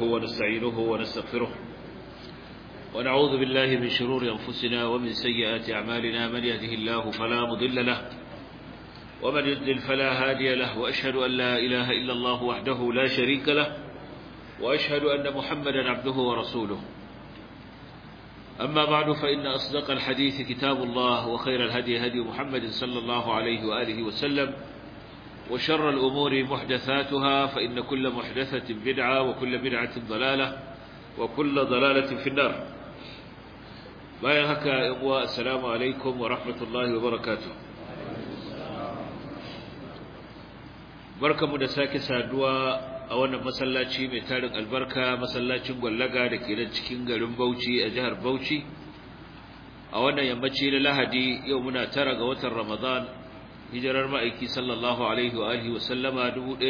ونستعينه ونستغفره ونعوذ بالله من شرور أنفسنا ومن سيئات أعمالنا من يهده الله فلا مضل له ومن يضلل فلا هادي له وأشهد أن لا إله إلا الله وحده لا شريك له وأشهد أن محمدا عبده ورسوله أما بعد فإن أصدق الحديث كتاب الله وخير الهدي هدي محمد صلى الله عليه وآله وسلم وشر الأمور محدثاتها فإن كل محدثة بدعة وكل بدعة ضلالة وكل ضلالة في النار باين هكا إخوة السلام عليكم ورحمة الله وبركاته بركة مدساك سادوا a wannan masallaci mai tarin albarka masallacin gwallaga da ke nan cikin garin Bauchi a jihar Bauchi a wannan yammaci na Lahadi yau muna tara ga watan Ramadan hijirar ma'aiki sallallahu alaihi wa alihi wa sallama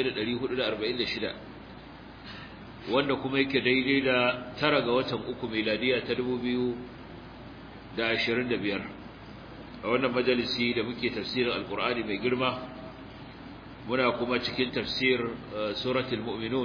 1446 wanda kuma yake daidai da tara ga watan uku miladiya ta 2025 a wannan majalisi da muke tafsirin alkur'ani mai girma muna kuma cikin tafsir suratul mu'minun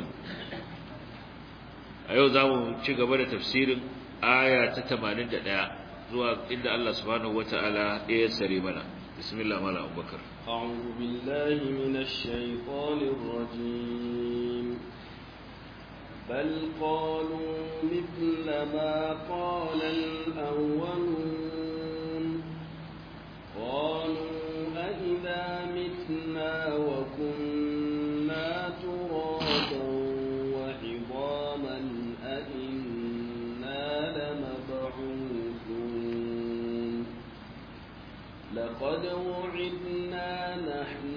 a yau zamu ci gaba da tafsirin aya ta 81 zuwa inda Allah subhanahu wataala ya sare mana bismillah mala abubakar a'udhu billahi minash shaitanir rajim bal qalu mithla ma qala al-awwalun qalu أَإِذَا مِتْنَا وَكُنَّا تُرَابًا وَعِظَامًا أَإِنَّا لَمَبْعُوثُونَ لَقَدْ وُعِدْنَا نَحْنُ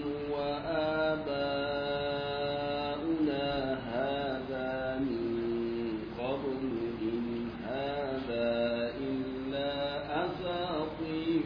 وَآبَاؤُنَا هَذَا مِن قَبْلُ إِنْ هَذَا إِلَّا أَسَاطِيرُ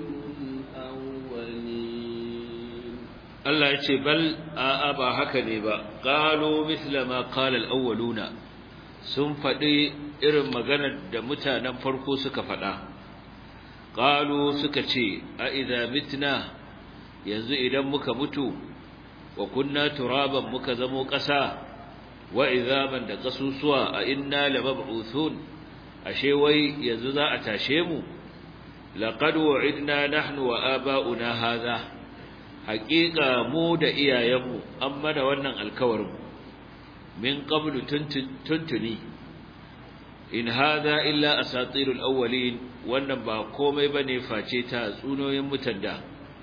Allah ya ce bal a'a ba haka ne ba qalu mithla ma qala al-awwaluna sun faɗi irin maganar da mutanen farko suka faɗa qalu suka ce a idza mitna yanzu idan muka mutu wa kunna turaban muka zamo ƙasa wa idzaman da kasusuwa a inna lamab'uthun ashe wai yanzu za a tashe mu laqad wa'idna nahnu wa aba'una hadha haƙiƙa mu da iyayenmu an mana wannan alkawarin min qablu tuntuni in hadha illa asatirul awwalin wannan ba komai bane face ta tsunoyin mutanda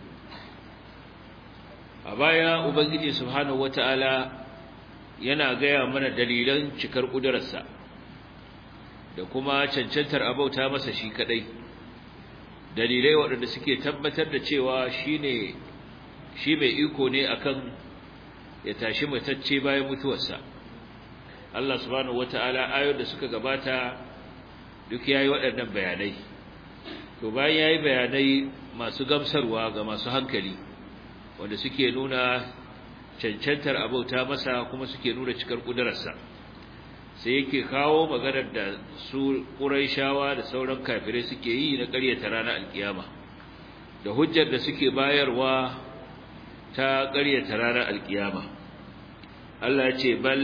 a baya ubangiji subhanahu wataala yana gaya mana dalilan cikar kudararsa da kuma cancantar abauta masa shi kadai dalilai waɗanda suke tabbatar da cewa shine shi mai iko ne akan ya tashi matacce bayan mutuwarsa Allah subhanahu wataala ayoyin da suka gabata duk yayi waɗannan bayanai to bayan yayi bayanai masu gamsarwa ga masu hankali wanda suke nuna cancantar abauta masa kuma suke nuna cikar kudararsa sai yake kawo maganar da su Qurayshawa da sauran kafirai suke yi na ƙaryata ranar alkiyama da hujjar da suke bayarwa ta ƙaryata ranar alkiyama Allah ya ce bal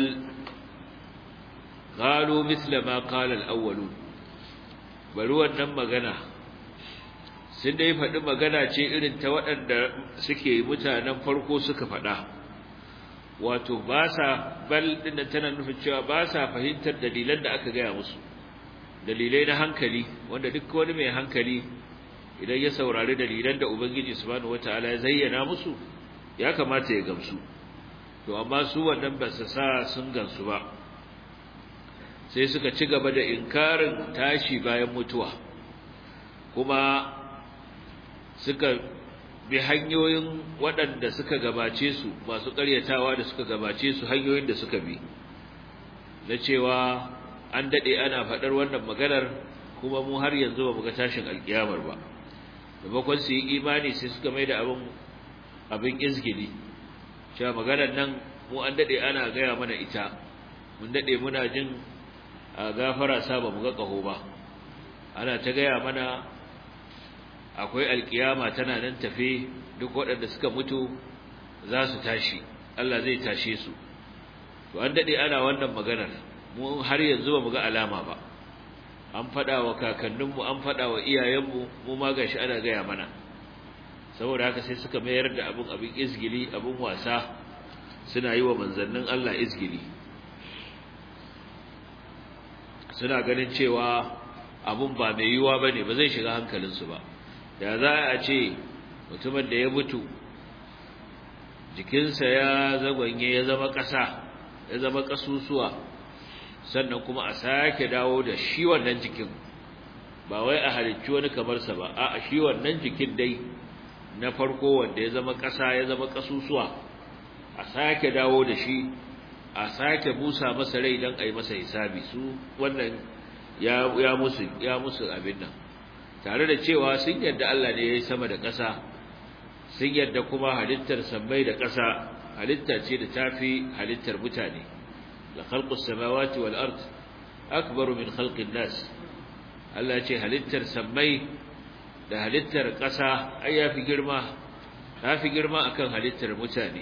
qalu misla ma qala al-awwalun bari wannan magana sun dai faɗi magana ce irin ta waɗanda suke mutanen farko suka faɗa wato ba sa bal din tana nufin cewa ba sa fahimtar dalilan da aka gaya musu dalilai na hankali wanda duk wani mai hankali idan ya saurari dalilan da ubangiji subhanahu wataala ya zayyana musu ya kamata ya gamsu to amma su wannan ba su sa sun gansu ba sai suka ci gaba da inkarin tashi bayan mutuwa kuma suka bi hanyoyin waɗanda suka gabace su masu ƙaryatawa da suka gabace su hanyoyin da suka bi na cewa an daɗe ana faɗar wannan maganar kuma mu har yanzu ba mu ga tashin alƙiyamar ba maimakon su yi imani sai suka mai da abin abin izgili cewa maganar nan mu an dade ana gaya mana ita mun dade muna jin a gafara sa ba mu ga kaho ba ana ta gaya mana akwai alkiyama tana nan tafe duk waɗanda suka mutu za su tashi Allah zai tashe su to an dade ana wannan maganar mu har yanzu ba mu ga alama ba an faɗa wa kakanninmu an faɗa wa iyayenmu mu ma gashi ana gaya mana saboda haka sai suka mayar da abin abin izgili abin wasa suna yi wa manzannin Allah izgili suna ganin cewa abun ba mai yiwuwa ba ne ba zai shiga hankalinsu ba da za a ce mutumin da ya mutu jikinsa ya zagwanye ya zama ƙasa ya zama ƙasusuwa sannan kuma a sake dawo da shi wannan jikin ba wai a halicci wani kamarsa ba a shi wannan jikin dai na farko wanda ya zama ƙasa ya zama ƙasusuwa a sake dawo da shi a sake busa masa rai don a yi masa hisabi su wannan ya, ya musu ya musu abin nan tare da cewa sun yarda Allah ne ya yi sama da ƙasa sun yarda kuma halittar sammai da ƙasa halitta ce da tafi halittar mutane la khalqus samawati wal ard akbaru min khalqin nas Allah ce halittar sammai da halittar ƙasa ai yafi girma tafi girma akan halittar mutane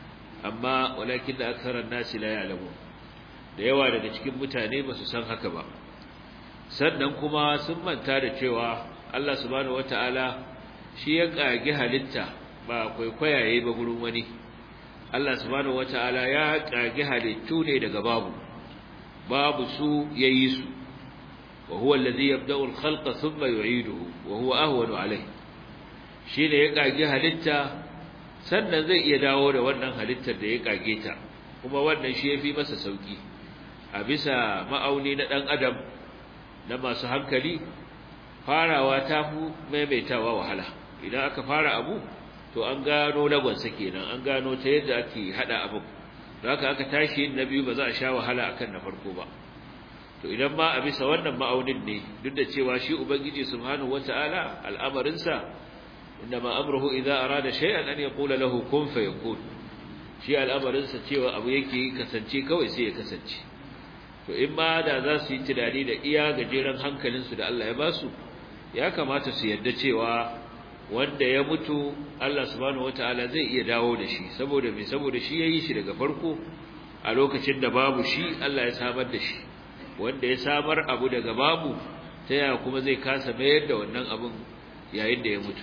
amma walakin da aksaran nasi la ya'lamu da yawa daga cikin mutane ba su san haka ba sannan kuma sun manta da cewa Allah subhanahu wataala shi ya kage halitta ba kwaikwayaye ba gurin wani Allah subhanahu wataala ya kage halittu ne daga babu babu su yayi su wa huwa alladhi yabda'u al-khalqa thumma yu'iduhu wa huwa ahwanu alayhi shine ya kage halitta sannan zai iya dawo da wannan halittar da ya kage ta kuma wannan shi yafi masa sauki a bisa ma'auni na dan adam na masu hankali farawa ta fi maimaitawa wahala idan aka fara abu to an gano lagonsa kenan an gano ta yadda ake hada abu da haka aka tashi yin na biyu ba za a sha wahala akan na farko ba to idan ma a bisa wannan ma'aunin ne duk da cewa shi ubangiji subhanahu wata'ala al'amarinsa innama amruhu idza arada shay'an an yaqula lahu kun fayakun shi al'amarinsa cewa abu yake kasance kawai sai ya kasance to in ma da za su yi tunani da iya gajeren hankalinsu da Allah ya ba su ya kamata su yarda cewa wanda ya mutu Allah subhanahu wataala zai iya dawo da shi saboda me saboda shi yayi shi daga farko a lokacin da babu shi Allah ya samar da shi wanda ya samar abu daga babu ta yaya kuma zai kasa mayar da wannan abun yayin da ya mutu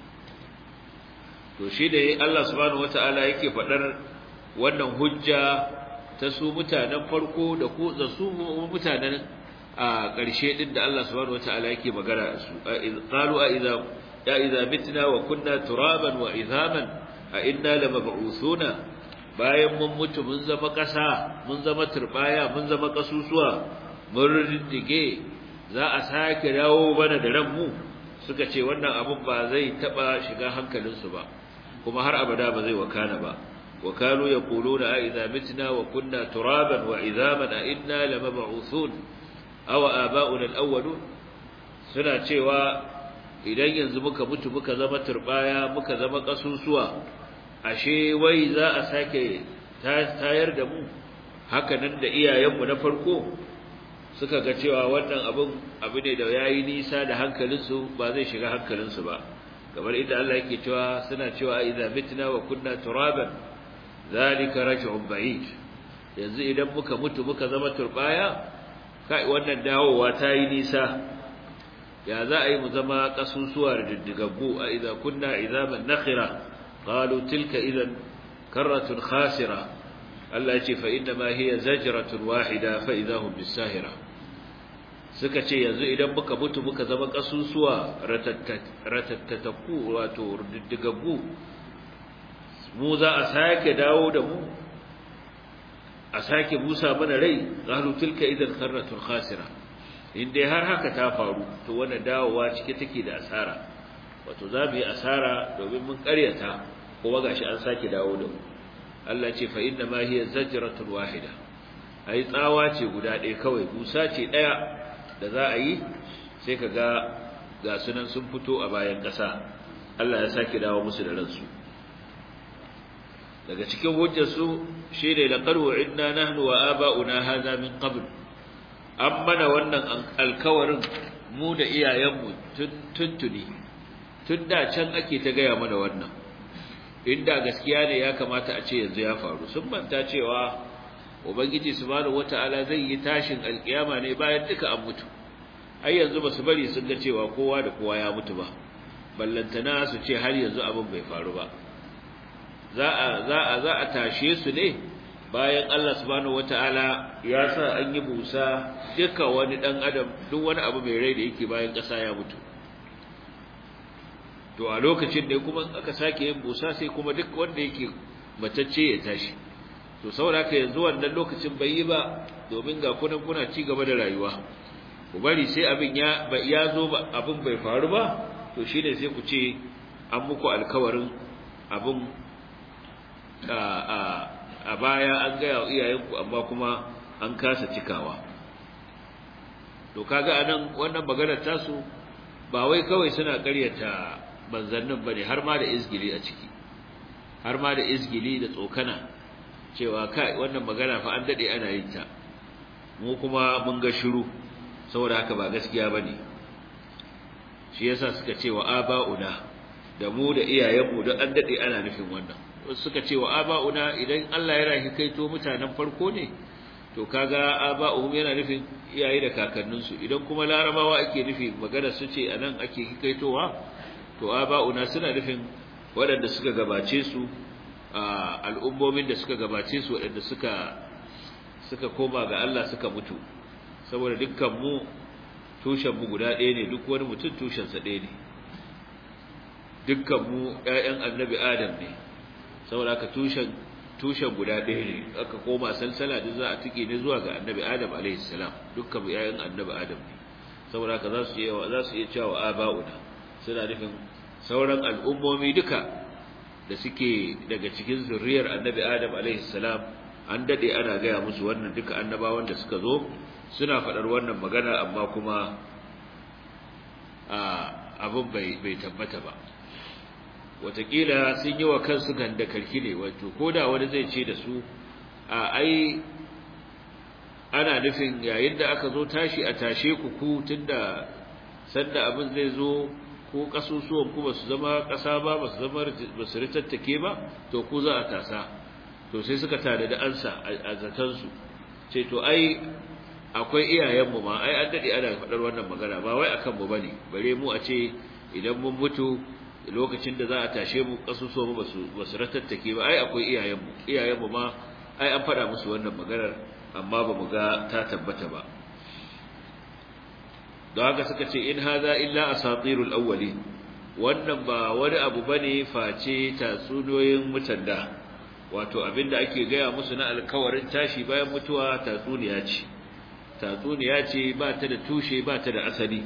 to shi da Allah subhanahu wataala yake faɗar wannan hujja ta su mutanen farko da ku da su mutanen a ƙarshe din da Allah subhanahu wataala yake magana da su qalu a idza ya idza mitna wa kunna turaban wa idhaman a inna lamab'uthuna bayan mun mutu mun zama ƙasa mun zama turbaya mun zama ƙasusuwa mun riddige za a sake dawo bana da ranmu suka ce wannan abun ba zai taba shiga hankalinsu ba kuma har abada ba zai wakana ba وكانوا يقولون أئذا متنا وكنا ترابا وعظاما أئنا لمبعوثون أو آباؤنا الأولون suna cewa idan yanzu muka mutu muka zama turbaya muka zama kasusuwa ashe wai za a sake tayar da mu haka nan da iyayenmu na farko suka ga cewa wannan abin abu ne da yayi nisa da hankalinsu ba zai shiga hankalinsu ba kamar inda Allah yake cewa suna cewa idza mitna wa kunna turaban zalika raj'un ba'id yanzu idan muka mutu muka zama turbaya kai wannan dawowa ta yi nisa ya za a yi mu zama kasusuwa da diddigaggu a idza kunna izaman nakhira qalu tilka idan karratun khasira Allah ya ce fa inna ma hiya zajratun wahida fa idahum bisahira suka ce yanzu idan muka mutu muka zama kasusuwa ratattaku wato diddigaggu mu za a sake dawo da mu a sake busa mana rai qalu tilka idan karratun khasira in dai har haka ta faru to wannan dawowa cike take da asara wato za mu yi asara domin mun karyata kuma gashi an sake dawo da mu Allah ce fa inna ma hiya zajratun wahida ai tsawa ce guda ɗaya kawai busa ce ɗaya da za a yi sai ka ga ga sunan sun fito a bayan ƙasa Allah ya sake dawo musu da ransu daga cikin hujjarsu shi ne laqad wa'idna nahnu wa aba'una hadha min qabl an mana wannan alkawarin mu da iyayenmu tuntuni tun da can ake ta gaya mana wannan inda gaskiya ne ya kamata a ce yanzu ya faru sun manta cewa ubangiji subhanahu wataala zai yi tashin alkiyama ne bayan duka an mutu ai yanzu basu bari sun ga cewa kowa da kowa ya mutu ba ballantana su ce har yanzu abin bai faru ba za a za a za a tashe su ne bayan Allah subhanahu wataala ya sa an yi busa duka wani dan adam duk wani abu mai rai da yake bayan ƙasa ya mutu to a lokacin ne kuma aka sake yin busa sai kuma duk wanda yake matacce ya tashi to saboda haka yanzu wannan lokacin bai yi ba domin ga kunan kuna ci gaba da rayuwa ku bari sai abin ya ya zo ba abin bai faru ba to shine sai ku ce an muku alkawarin abin a a a baya an gaya wa iyayenku amma kuma an kasa cikawa to kaga anan wannan maganar tasu ba wai kawai suna ƙaryata manzannin bane har ma da izgili a ciki har ma da izgili da tsokana cewa kai wannan magana fa an dade ana yin ta mu kuma mun ga shiru saboda haka ba gaskiya bane shi yasa suka ce wa aba'una da mu da iyayenmu da an dade ana nufin wannan suka ce wa aba'una idan Allah ya rahi kaito mutanen farko ne to kaga aba'uhum yana nufin iyaye da kakanninsu idan kuma larabawa ake nufi magana su ce anan ake kaitowa to aba'una suna nufin waɗanda suka gabace su al'ummomin da suka gabace su waɗanda suka suka koma ga Allah suka mutu saboda dukkan mu tushen mu guda ɗaya ne duk wani mutum tushen sa ɗaya ne dukkan mu ƴaƴan annabi Adam ne saboda haka tushen tushen guda ɗaya ne aka koma salsala duk za a tike ne zuwa ga annabi Adam alaihi salam dukkan mu ƴaƴan annabi Adam ne saboda haka za su iya za su iya cewa aba'una suna nufin sauran al'ummomi duka da suke daga cikin zuriyar annabi Adam alaihi salam an dade ana gaya musu wannan duka annabawan da suka zo suna faɗar wannan magana amma kuma abin bai bai tabbata ba watakila sun yi wa kansu ganda karki ne wato koda wani zai ce da su a ai ana nufin yayin da aka zo tashi a tashe ku ku tunda sanda abin zai zo ko kasusuwan ku basu zama kasa ba basu zama basu ritattake ba to ku za a tasa to sai suka tada da ansa a zatan su ce to ai akwai iyayen mu ma ai an dade ana faɗar wannan magana ba wai akan mu bane bare mu a ce idan mun mutu lokacin da za a tashe mu kasusuwan mu basu basu ritattake ba ai akwai iyayen mu iyayen mu ma ai an faɗa musu wannan maganar amma ba mu ga ta tabbata ba don haka suka ce in haza illa asatirul awwalin wannan ba wani abu bane face tatsuniyoyin mutanda wato abinda ake gaya musu na alkawarin tashi bayan mutuwa tatsuniya ce tatsuniya ce ba ta da tushe ba ta da asali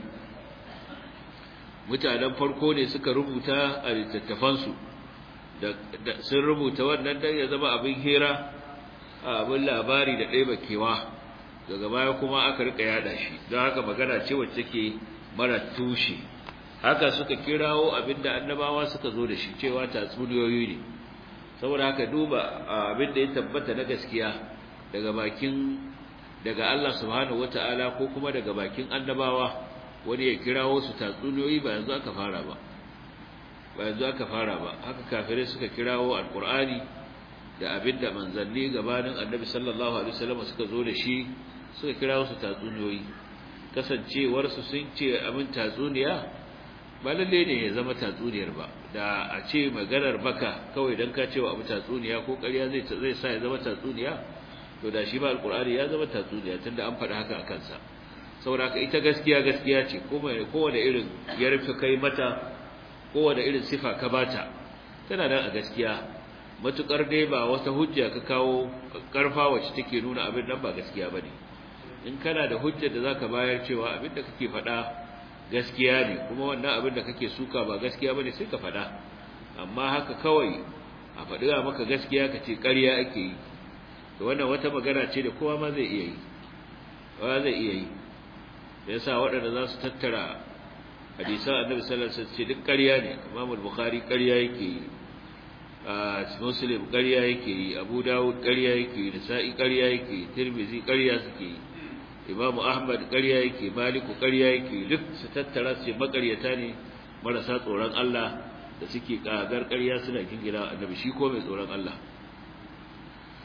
mutanen farko ne suka rubuta a littattafansu da sun rubuta wannan dan ya zama abin hira abin labari da ɗaya bakewa daga baya kuma aka rika yada shi don haka magana ce wacce take mara tushe haka suka kirawo abinda annabawa suka zo da shi cewa tatsuniyoyi ne saboda haka duba abinda ya tabbata na gaskiya daga bakin daga Allah subhanahu wataala ko kuma daga bakin annabawa wani ya kirawo su tatsuniyoyi ba yanzu aka fara ba ba yanzu aka fara ba haka kafirai suka kirawo alqur'ani da abinda manzanni gabanin annabi sallallahu alaihi wasallam suka zo da shi suka kira su tatsuniyoyi kasancewar su sun ce abin tatsuniya ba lalle ne ya zama tatsuniyar ba da a ce maganar baka kawai dan ka cewa abu tatsuniya ko ƙarya zai zai sa ya zama tatsuniya to da shi ba alqur'ani ya zama tatsuniya tunda an faɗi haka a kansa saboda haka ita gaskiya gaskiya ce kowane irin ya rufe kai mata kowane irin sifa ka bata tana nan a gaskiya matukar dai ba wata hujja ka kawo karfa wacce take nuna abin nan ba gaskiya bane in kana da hujjar da zaka bayar cewa abin da kake faɗa gaskiya ne kuma wannan abin da kake suka ba gaskiya bane sai ka faɗa amma haka kawai a faɗi maka gaskiya ka ce ƙarya ake yi to wannan wata magana ce da kowa ma zai iya yi kowa zai iya yi da yasa waɗanda za su tattara hadisan annabi sallallahu alaihi wasallam ce duk ƙarya ne Imam al-Bukhari ƙarya yake yi Muslim ƙarya yake yi Abu Dawud ƙarya yake yi Nasa'i ƙarya yake yi Tirmidhi ƙarya suke yi Imam Ahmad ƙarya yake Maliku ƙarya yake duk su tattara su makaryata ne marasa tsoron Allah da suke kagar ƙarya suna gingina annabi shi ko mai tsoron Allah to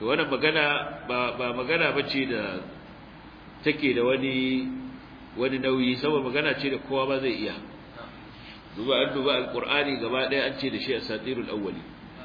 to wannan magana ba ba magana bace da take da wani wani nauyi saboda magana ce da kowa ba zai iya duba an duba alqur'ani gaba ɗaya an ce da shi asatirul awwali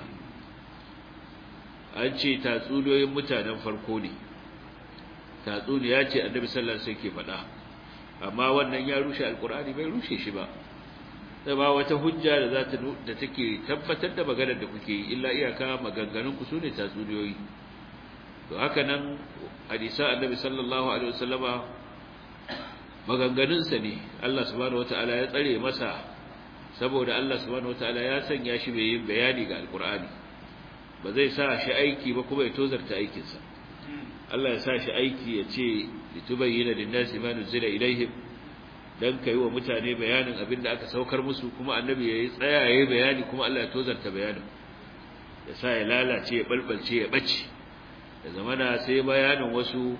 an ce tatsuniyoyin mutanen farko ne tatsuniya ce annabi sallallahu alaihi wasallam ke faɗa amma wannan ya rushe alqur'ani bai rushe shi ba sai ba wata hujja da za ta da take tabbatar da maganar da kuke yi illa iyaka maganganun ku sune tatsuniyoyi to haka nan hadisa annabi sallallahu alaihi wasallama maganganun sa ne Allah subhanahu wataala ya tsare masa saboda Allah subhanahu wataala ya sanya shi mai yin bayani ga alqur'ani ba zai sa shi aiki ba kuma ya tozarta aikinsa Allah ya sa shi aiki ya ce litubayyana lin-nasi ma nuzila ilaihim dan kai wa mutane bayanin abin da aka saukar musu kuma annabi yayi tsaya yayi bayani kuma Allah ya tozarta bayanin ya sa ya lalace ya balbalce ya bace da zamana sai bayanin wasu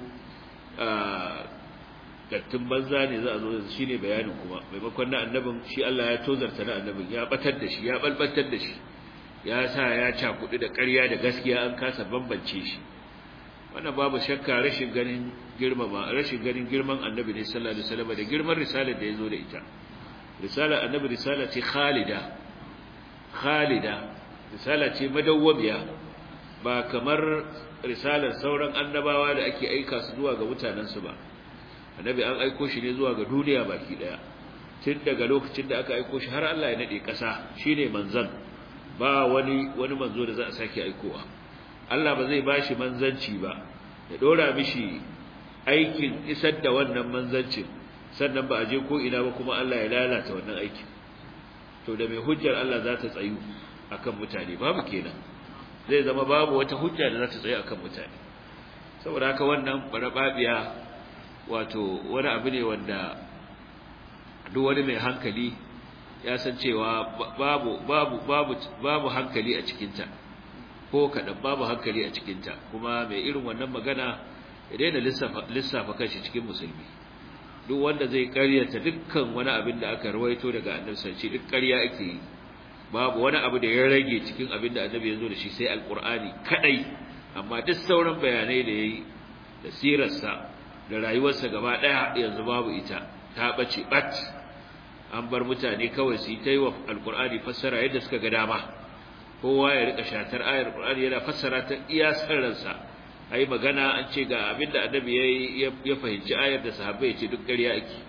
gattun banza ne za a zo shi ne bayanin kuma maimakon na annabin shi Allah ya tozarta na annabin ya batar da shi ya balbatar da shi ya sa ya cakudu da ƙarya da gaskiya an kasa bambance shi wannan babu shakka rashin ganin girmama rashin ganin girman annabi ne sallallahu alaihi wasallam da girman risalar da yazo da ita risalar annabi risala ce khalida khalida risala ce madawwamiya ba kamar risalar sauran annabawa da ake aika su zuwa ga mutanen su ba annabi an aiko shi ne zuwa ga duniya baki daya tun daga lokacin da aka aiko shi har Allah ya nade kasa shine manzon ba wani wani manzo da za a sake aikowa Allah ba zai bashi manzanci ba ya dora mishi aikin isar da wannan manzancin sannan ba a je ko ina ba kuma Allah ya lalata wannan aikin to da mai hujjar Allah za ta tsayu akan mutane babu kenan zai zama babu wata hujja da za ta tsayu akan mutane saboda haka wannan barababiya wato wani abu ne wanda duk wani mai hankali ya san cewa babu babu babu babu hankali a cikinta ko kadan babu hankali a cikinta kuma mai irin wannan magana ya daina lissafa lissafa kanshi cikin musulmi duk wanda zai karyata dukkan wani abin da aka rawaito daga annabi sallallahu duk ƙarya ake yi babu wani abu da ya rage cikin abin da annabi ya zo da shi sai alqur'ani kadai amma duk sauran bayanai da yayi da sirarsa da rayuwarsa gaba daya yanzu babu ita ta bace bat an bar mutane kawai su yi ta yi wa alkur'ani fassara yadda suka ga dama kowa ya rika shatar ayar alkur'ani yana fassara ta iya sarransa ai magana an ce ga abin da annabi ya ya fahimci ayar da sahabbai ce duk ƙarya ake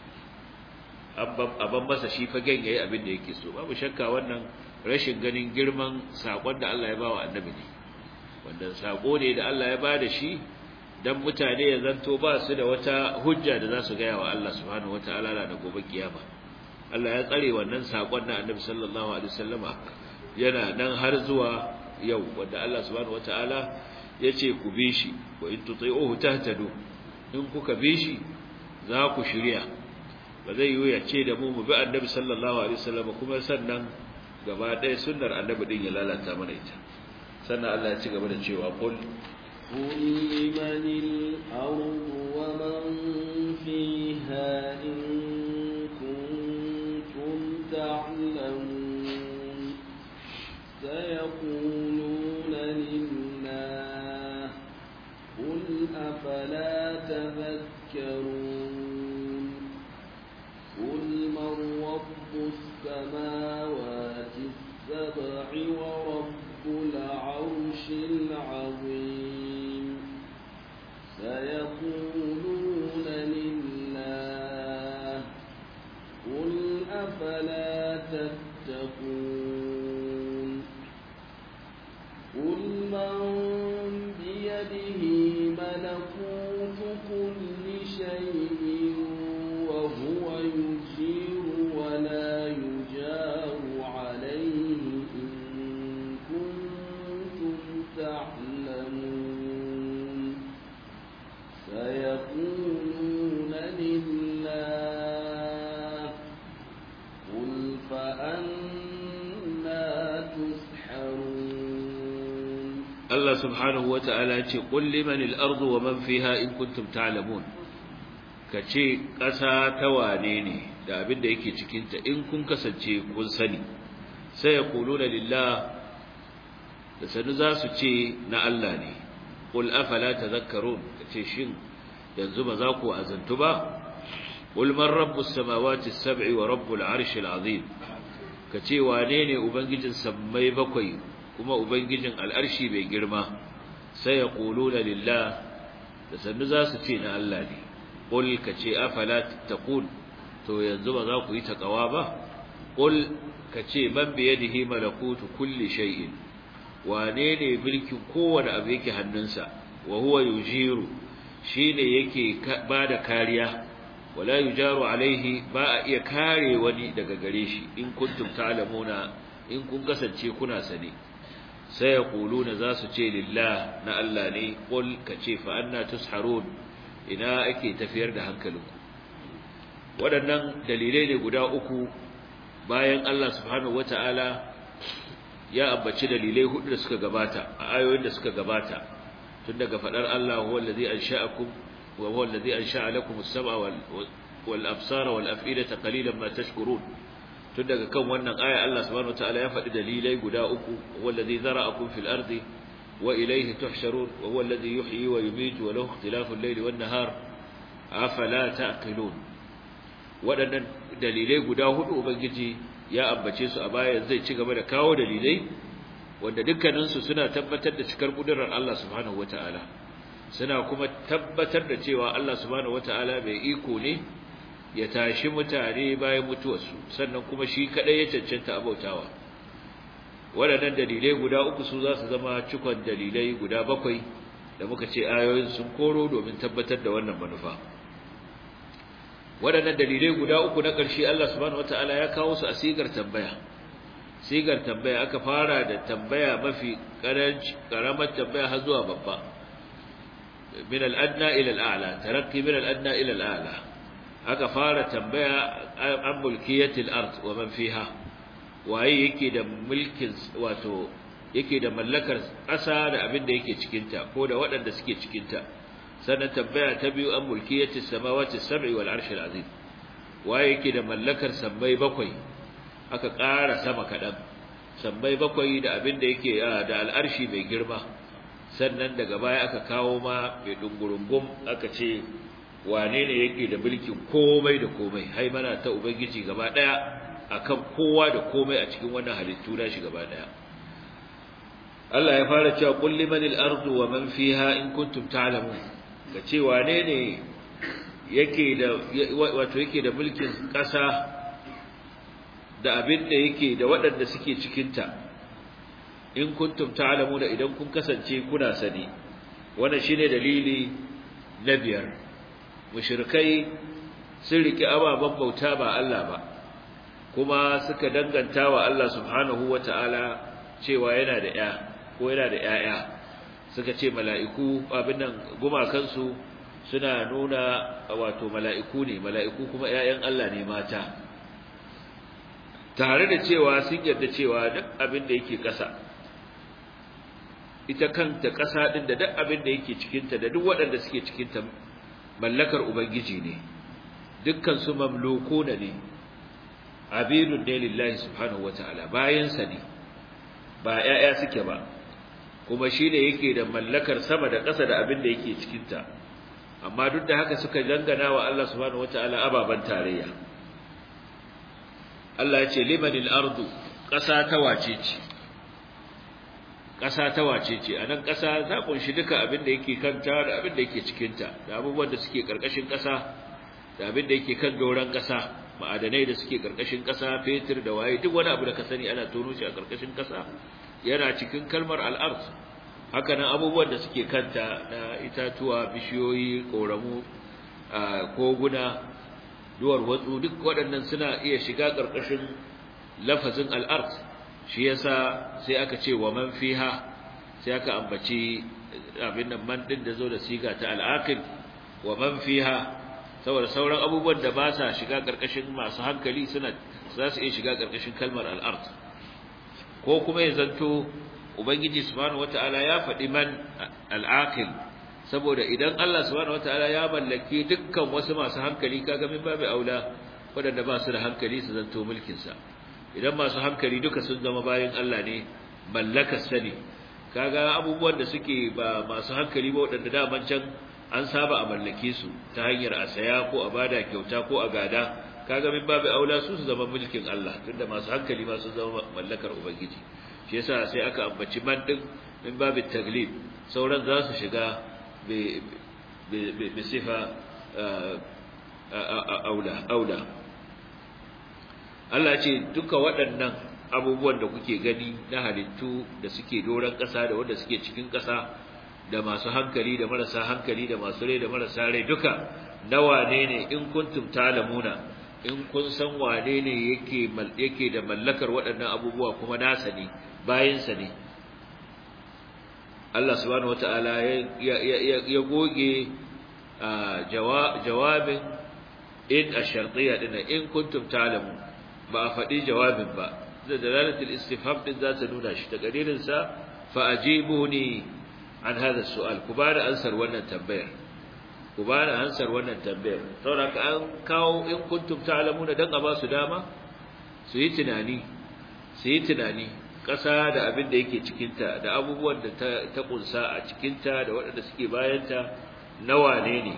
abban masa shi fagen yayi abin da yake so babu shakka wannan rashin ganin girman sakon da Allah ya bawa annabi ne wanda sako ne da Allah ya bada shi dan mutane ya zanto ba su da wata hujja da za su gaya wa Allah subhanahu wataala da gobe kiyama Allah ya tsare wannan sakon na Annabi sallallahu alaihi wasallama yana nan har zuwa yau wanda Allah subhanahu wataala yace ku bi shi wa in tuti'uhu tahtadu in kuka bi shi za ku shirya ba zai yi ya ce da mu mu bi Annabi sallallahu alaihi wasallama kuma sannan gaba ɗaya sunnar Annabi din ya lalata mana ita sannan Allah ya ci gaba da cewa qul قل لمن الأرض ومن فيها إن كنتم تعلمون سيقولون لله قل أفلا تذكرون قل من رب السماوات السبع ورب العرش العظيم سيقولون لله قل أفلا تتقون قل من بيده ملكوت كل شيء وهو يجير ولا يجار عليه إن كنتم تعلمون سيقولون لله قل فأنا تسحرون Allah subhanahu wata'ala ce qul liman al-ardu wa man fiha in kuntum ta'lamun kace ƙasa ta wane ne da abin da yake cikin ta in kun kasance kun sani sai yaquluna lillah da sanu za su ce na Allah ne qul afala tadhakkarun kace shin yanzu ba za ku azantu ba qul man rabbus samawati as-sab'i wa rabbul arshil azim kace wane ne ubangijin sammai bakwai kuma ubangijin al'arshi mai girma sai ya quluna lillah da sannu za su ce na Allah ne qul kace afala tattaqun to yanzu ba za ku yi takawa ba qul kace man bi yadihi malakutu kulli shay'in wane ne mulkin kowane abu yake hannunsa wa huwa yujiru shine yake bada kariya wala yujaru alaihi ba a iya kare wani daga gare shi in kuntum ta'lamuna in kun kasance kuna sani sai yaquluna za su ce lillah na Allah ne qul kace fa anna tusharun ina ake tafiyar da hankalinku waɗannan dalilai ne guda uku bayan Allah subhanahu wataala ya ambaci dalilai hudu da suka gabata a ayoyin da suka gabata tun daga fadar Allah huwa allazi ansha'akum wa huwa allazi ansha'a lakum as-sam'a wal wal absara wal af'idata qalilan ma tashkurun tun daga kan wannan aya Allah subhanahu wataala ya faɗi dalilai guda uku huwa allazi zara'akum fil ardi wa ilayhi tuhsharun wa huwa allazi yuhyi wa yumiitu wa lahu ikhtilafu al-layli wan nahar afala ta'qilun waɗannan dalilai guda hudu ubangiji ya ambace su a baya zai ci gaba da kawo dalilai wanda dukkaninsu suna tabbatar da cikar kudurar Allah subhanahu wataala suna kuma tabbatar da cewa Allah subhanahu wataala mai iko ne ya tashi mutane bayan mutuwarsu sannan kuma shi kadai ya cancanta abautawa waɗannan dalilai guda uku su za su zama cikon dalilai guda bakwai da muka ce ayoyin sun koro domin tabbatar da wannan manufa waɗannan dalilai guda uku na ƙarshe Allah subhanahu wataala ya kawo su a sigar tambaya sigar tambaya aka fara da tambaya mafi karamar tambaya har zuwa babba min al-adna ila al-a'la tarakki min al-adna ila al-a'la aka fara tambaya an mulkiyatil ard wa man fiha waye yake da mulkin wato yake da mallakar ƙasa da abin da yake cikin ta ko da waɗanda suke cikin ta sannan tambaya ta biyu an mulkiyati samawati sab'i wal arshil azim waye yake da mallakar sammai bakwai aka ƙara sama kadan sammai bakwai da abin da yake da al'arshi mai girma sannan daga baya aka kawo ma mai dungurungum aka ce wane ne yake da mulkin komai da komai haimana ta ubangiji gaba daya akan kowa da komai a cikin wannan halittu na shi gaba daya Allah ya fara cewa qul limanil ardu wa man fiha in kuntum ta'lamun ga ce wane ne yake da wato yake da mulkin ƙasa da abin da yake da waɗanda suke cikinta in kuntum ta'lamu da idan kun kasance kuna sani wannan shine dalili na biyar mushrikai sun riki ababan bauta ba Allah ba kuma suka danganta wa Allah subhanahu wata'ala cewa yana da ya ko yana da ƴaƴa suka ce mala'iku abin nan gumakansu suna nuna wato mala'iku ne mala'iku kuma ‘ya'yan Allah ne mata tare da cewa sun yarda cewa duk abin da yake ƙasa ita kanta ƙasa ɗin da duk abin da yake cikinta da duk waɗanda suke cikinta mallakar Ubangiji ne dukkan su mamloko na ne abidun ne lillahi subhanahu wa ta'ala bayansa ne ba ‘ya'ya suke ba kuma shi ne yake da mallakar sama da ƙasa da abin da yake cikinta amma duk da haka suka dangana wa Allah subhanahu wataala ababan tarayya Allah ya ce limanil ardu ƙasa ta wace ce ƙasa ta wace ce anan ƙasa ta kunshi duka abin da yake kanta da abin da yake cikinta da abubuwan da suke ƙarƙashin ƙasa da abin da yake kan doron ƙasa ma'adanai da suke ƙarƙashin ƙasa fetur da waye duk wani abu da ka sani ana tono shi a ƙarƙashin ƙasa yana cikin kalmar al'ard hakanan abubuwan da suke kanta na itatuwa bishiyoyi koramu koguna duwar watsu duk waɗannan suna iya shiga ƙarƙashin lafazin al'ard shi yasa sai aka ce wa man fiha sai aka ambaci abin nan man din da zo da siga ta al'aqil wa man fiha saboda sauran abubuwan da ba sa shiga ƙarƙashin masu hankali suna za su iya shiga ƙarƙashin kalmar al'ard ko kuma ya zanto ubangiji subhanahu wataala ya faɗi man al'aqil saboda idan Allah subhanahu wataala ya mallaki dukkan wasu masu hankali kaga min babu aula wadanda ba su da hankali su zanto mulkin sa idan masu hankali duka sun zama bayan Allah ne mallakar sani kaga abubuwan da suke ba masu hankali ba waɗanda daman can an saba a mallake su ta hanyar a saya ko a bada kyauta ko a gada kaga min babu aula su su zama mulkin Allah tunda masu hankali ma sun zama mallakar ubangiji shi yasa sai aka ambaci man din min babu taglib sauran za su shiga bi bi sifa aula aula Allah ce duka waɗannan abubuwan da kuke gani na halittu da suke doron ƙasa da wanda suke cikin ƙasa da masu hankali da marasa hankali da masu rai da marasa rai duka na wane ne in kuntum talamuna in kun san wane ne yake yake da mallakar waɗannan abubuwa kuma nasa ne bayinsa ne Allah subhanahu wataala ya ya goge jawabin in ash-shartiyya din in kuntum ta'lamun ba a faɗi jawabin ba da dalalatul istifham din za ta nuna shi takadirin sa fa ajibuni an hada su'al ku bada ansar wannan tambayar ku bada ansar wannan tambayar saboda ka an kawo in kuntum ta'lamuna dan a ba su dama su yi tunani su yi tunani ƙasa da abin da yake cikinta da abubuwan da ta, ta kunsa a cikinta da waɗanda suke bayanta na wane ne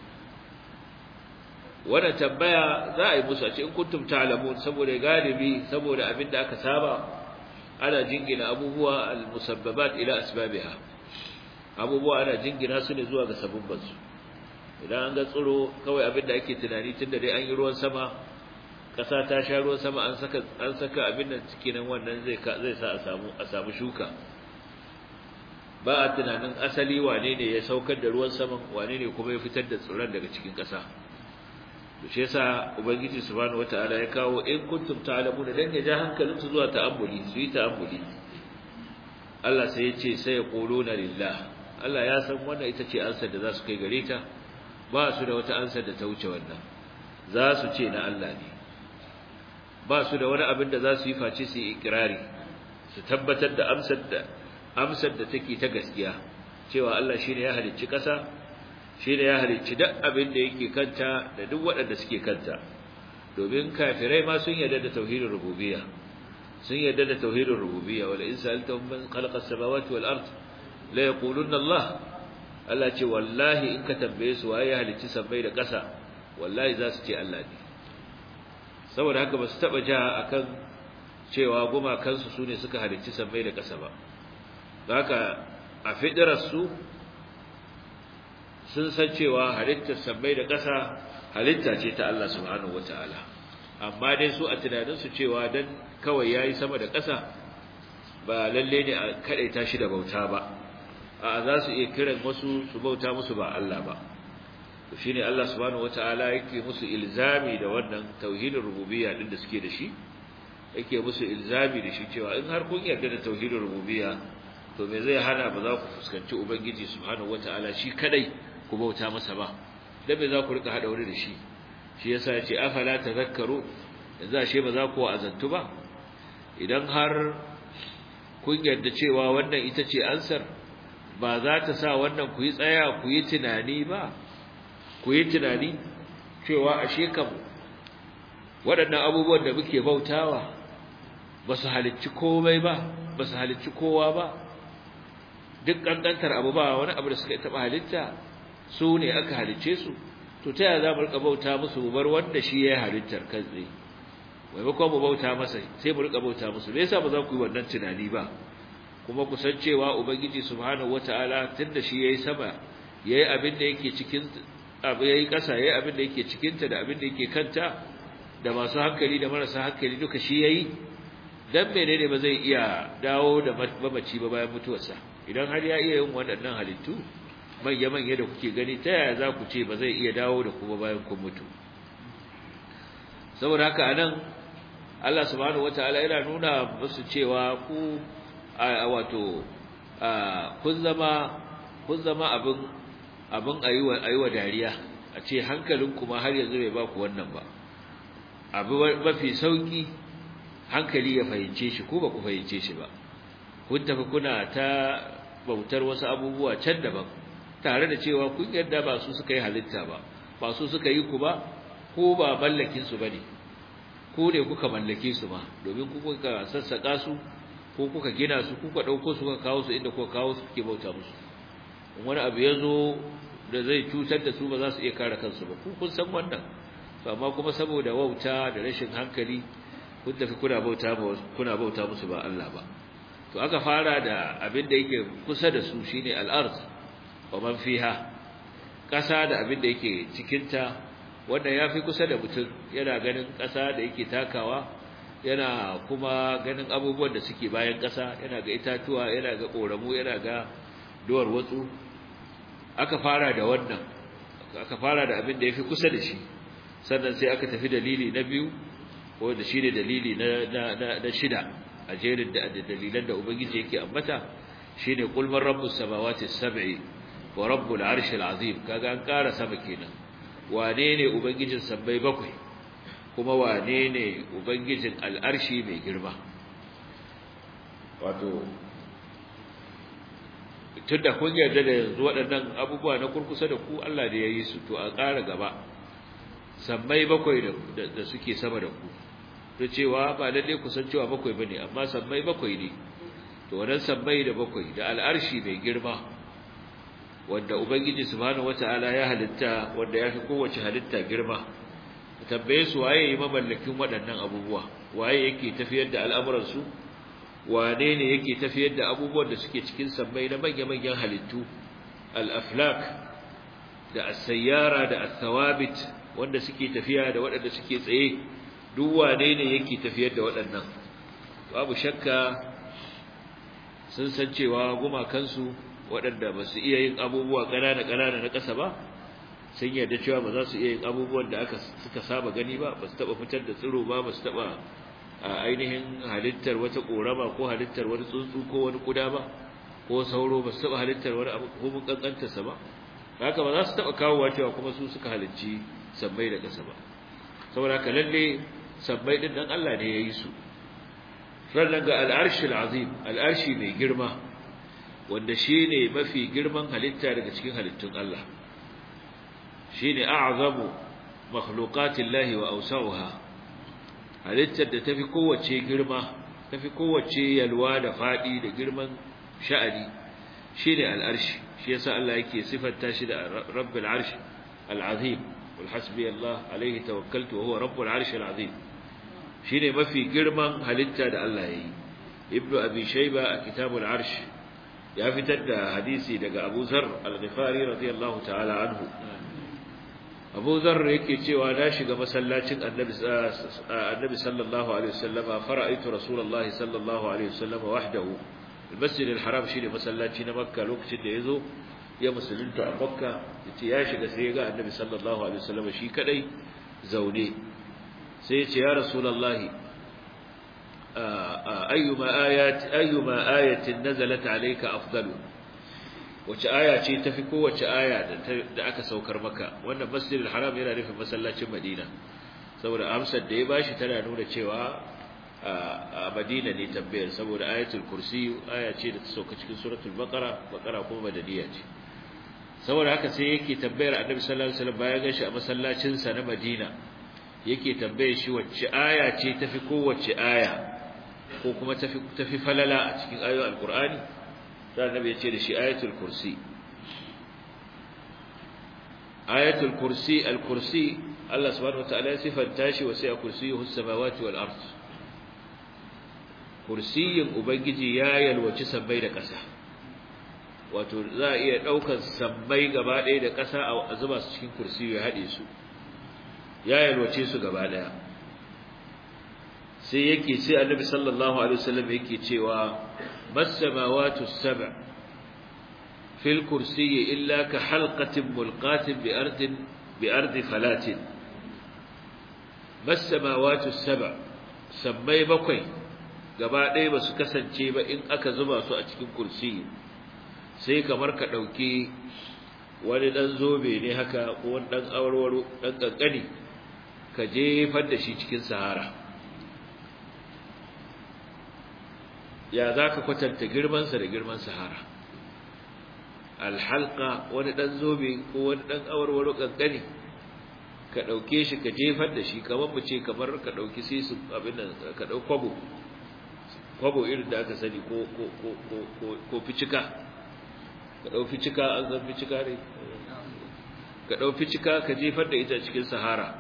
wannan tambaya za a yi musu a ce in kuntum ta'lamun saboda galibi saboda abin da aka saba ana jingina abubuwa al-musabbabat ila asbabiha abubuwa ana jingina su ne zuwa ga sabubban su idan an ga tsiro kawai abin da ake tunani tunda dai an yi ruwan sama kasa ta sha ruwan sama an saka an saka abin nan cikin nan wannan zai zai sa a samu a samu shuka ba a tunanin asali wane ne ya saukar da ruwan saman wane ne kuma ya fitar da tsiron daga cikin kasa to shi yasa ubangiji subhanahu wataala ya kawo in kuntum ta'lamuna dan ya ja hankalin su zuwa ta'ammuli su yi ta'ammuli Allah sai ya ce sai yaquluna lillah Allah ya san wannan ita ce ansar da za su kai gare ta ba su da wata ansar da ta wuce wannan za su ce na Allah ne ba su da wani abin da za su yi face su yi ikirari su tabbatar da amsar da amsar da take ta gaskiya cewa Allah shine ya halicci ƙasa shine ya halicci duk abin da yake kanta da duk waɗanda suke kanta domin kafirai ma sun yarda da tauhidin rububiyya sun yarda da tauhidin rububiyya wala in sa'altahum man khalaqa as-samawati wal ard la yaquluna Allah Allah ce wallahi in ka tambaye su waye ya halicci sammai da ƙasa wallahi za su ce Allah ne saboda haka ba su taba ja akan cewa gumakansu su ne suka halicci sammai da ƙasa ba haka a fidirarsu sun san cewa halittar sammai da ƙasa halitta ce ta Allah subhanahu wata'ala amma dai su a tunaninsu cewa dan kawai yayi sama da ƙasa ba lalle ne a kadaita shi da bauta ba a za su iya kiran wasu su bauta musu ba Allah ba to shine Allah subhanahu wataala yake musu ilzami da wannan tauhidin rububiyya din da suke da shi yake musu ilzami da shi cewa in har kun yarda da tauhidin rububiyya to me zai hana ba za ku fuskanci ubangiji subhanahu wataala shi kadai ku bauta masa ba dan me za ku rika hada wani da shi shi yasa yace afala tadhakkaru yanzu ashe ba za ku azantu ba idan har kun yarda cewa wannan ita ce ansar ba za ta sa wannan ku yi tsaya ku yi tunani ba ku yi tunani cewa ashe kam waɗannan abubuwan da muke bautawa ba su halicci komai ba ba su halicci kowa ba duk ƙanƙantar abu ba wani abu da suka taɓa halitta su ne aka halicce su to ta yaya za mu riƙa bauta musu mu bar wanda shi ya halittar kan tsaye maimakon mu bauta masa sai mu riƙa bauta musu me yasa ba za ku yi wannan tunani ba kuma ku san cewa ubangiji subhanahu wataala tunda shi yayi sama yayi abin da yake cikin abu yayi ƙasa yayi abin da yake cikin ta da abin da yake kanta da masu hankali da marasa hankali duka shi yayi dan menene ba zai iya dawo da mamaci ba bayan mutuwarsa idan har ya iya yin waɗannan halittu manya manya da kuke gani ta yaya za ku ce ba zai iya dawo da kuma bayan kun mutu saboda haka anan Allah subhanahu wataala yana nuna musu cewa ku wato kun zama kun zama abin abin ayiwa ayiwa dariya a ce hankalin kuma har yanzu bai ba ku wannan ba abu mafi sauki hankali ya fahimce shi ko ba ku fahimce shi ba kun tafi kuna ta bautar wasu abubuwa can daban tare da cewa kun yarda ba su suka yi halitta ba ba su suka yi ku ba ko ba mallakin su bane ko ne kuka mallake su ba domin ku kuka sassaka su ko kuka gina su kuka dauko su kuka kawo su inda kuka kawo su kuke bauta musu in wani abu ya zo da zai cutar da su ba za su iya kare kansu ba ku kun san wannan to amma kuma saboda wauta da rashin hankali kun tafi kuna bauta kuna bauta musu ba Allah ba to aka fara da abin da yake kusa da su shine al-ard wa man fiha kasa da abin da yake cikin ta wanda yafi kusa da mutum yana ganin kasa da yake takawa yana kuma ganin abubuwan da suke bayan kasa yana ga itatuwa yana ga koramu yana ga duwar watsu aka fara da wannan aka fara da abin da yafi kusa da shi sannan sai aka tafi dalili na biyu wanda shine dalili na na na shida a jerin da dalilan da ubangiji yake ambata shine qul man rabbus samawati sab'i wa rabbul arshil azim kaga an ƙara sama kenan wane ne ubangijin sabbai bakwai kuma wane ne ubangijin al'arshi mai girma wato tunda kun yarda da yanzu waɗannan abubuwa na kurkusa da ku Allah da ya yi su to a ƙara gaba sammai bakwai da suke sama da ku da cewa ba lalle ku san cewa bakwai bane amma sammai bakwai ne to wannan sammai da bakwai da al'arshi mai girma wanda ubangiji subhanahu wataala ya halitta wanda ya fi kowace halitta girma tambaye su waye yi mamallakin waɗannan abubuwa waye yake tafiyar da al'amuran su wane ne yake tafiyar da abubuwan da suke cikin sammai na manya-manyan halittu al-aflak da as-sayyara da as-thawabit wanda suke tafiya da waɗanda suke tsaye duk wane ne yake tafiyar da waɗannan babu shakka sun san cewa gumakansu waɗanda ba su iya yin abubuwa ƙanana-ƙanana na ƙasa ba sun yarda cewa ba za su iya yin abubuwan da aka suka saba gani ba ba su taɓa fitar da tsiro ba ba su taɓa a ainihin halittar wata ƙorama ko halittar wani tsuntsu ko wani ƙuda ba ko sauro ba su taɓa halittar wani abu ko mun ƙanƙantarsa ba haka ba za su taɓa kawowa cewa kuma su suka halicci sabbai da ƙasa ba saboda haka lalle sabbai din nan Allah ne ya yi su sannan ga al'arshi al'azim al'arshi mai girma wanda shine mafi girman halitta daga cikin halittun Allah shine a'zamu makhluqatillahi wa awsa'uha halittar da tafi kowace girma tafi kowace yalwa da fadi da girman sha'ani shine al'arshi shi yasa Allah yake sifanta shi da rabbul arshi al'azim wal hasbi Allah alaihi tawakkaltu wa huwa rabbul arshi al'azim shine mafi girman halitta da Allah yayi ibnu abi shayba a kitabul arsh ya fitar da hadisi daga Abu Zar al-Ghifari radiyallahu ta'ala anhu Abu Zar yake cewa na shiga masallacin Annabi Annabi sallallahu alaihi wasallama fara'aitu Rasulullah sallallahu alaihi wasallama wahdahu al-Masjid al-Haram shine masallaci na Makka lokacin da yazo ya musulunta a Makka yace ya shiga sai ya ga Annabi sallallahu alaihi wasallama shi kadai zaune sai ya ce ya Rasulullah ayyuma ayat ayyuma ayatin nazalat alayka afdalu wace aya ce tafi kowace aya da aka saukar maka wannan masjidil haram yana nufin masallacin madina saboda amsar da ya bashi tana nuna cewa a madina ne tambayar saboda ayatul kursi aya ce da ta sauka cikin suratul baqara baqara kuma madaniya ce saboda haka sai yake tambayar annabi sallallahu alaihi wasallam bayan gashi a masallacin sa na madina yake tambaye shi wacce aya ce tafi kowace aya ko kuma tafi tafi falala a cikin ayoyin alqur'ani sai annabi ya ce da shi ayatul kursi ayatul kursi al-kursi Allah subhanahu wataala ya sifanta shi wa sai kursiyuhu as-samawati wal ard kursiyin ubangiji ya yalwaci sabbai da ƙasa wato za a iya daukar sabbai gaba ɗaya da ƙasa a zuba su cikin kursiyu ya haɗe su ya yalwace su gaba ɗaya sai yake sai annabi sallallahu alaihi wasallam yake cewa mas-samawati as-sab' fil kursiyyi illa ka halqatin mulqatin bi ardin bi ardi falatin mas-samawati as-sab' sammai bakwai gaba ɗaya ba su kasance ba in aka zuba su a cikin kursiyi sai kamar ka ɗauki wani ɗan zobe ne haka ko wani ɗan awarwaro ɗan ƙanƙani ka jefar da shi cikin sahara ya za ka kwatanta girmansa da girman sahara alhalka wani ɗan zobe ko wani ɗan awarwaro ƙanƙani ka ɗauke shi ka jefar da shi kamar mu ce kamar ka ɗauki sisu abin nan ka ɗau kwabo kwabo irin da aka sani ko ko ko ko ko ficika ka dau ficika an zan ficika ne ka dau ficika ka jefar da ita cikin sahara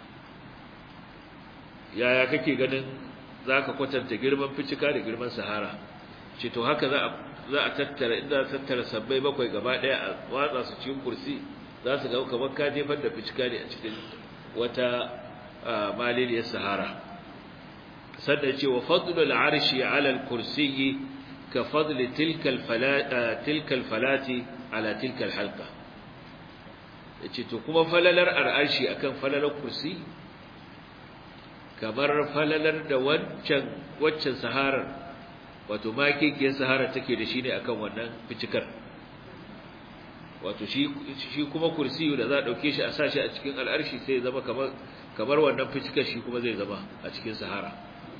yaya kake ganin zaka kwatanta girman ficika da girman sahara ce to haka za a za a tattara inda tattara sabbai bakwai gaba daya a watsa su cikin kursi za su ga kamar ka jefar da ficika ne a cikin wata maliliyar sahara sannan ce wa fadlul arshi ala al-kursiyyi ka fadli tilka tilka al-falati ala tilka al-halqa yace to kuma falalar arshi akan falalar kursi kamar falalar da wancan waccan saharar wato makekiyar sahara take da shi ne akan wannan ficikar wato shi shi kuma kursiyu da za a dauke shi a sashi a cikin al'arshi sai ya zama kamar kamar wannan ficikar shi kuma zai zama a cikin sahara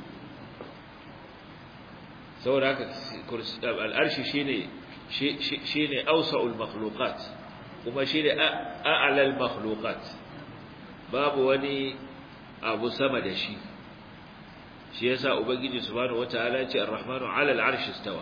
saboda haka al'arshi shine shine awsa'ul makhluqat kuma shine a'lal makhluqat babu wani abu sama da shi shi yasa ubangiji subhanahu wataala ya ce ar-rahmanu 'ala al-'arshi istawa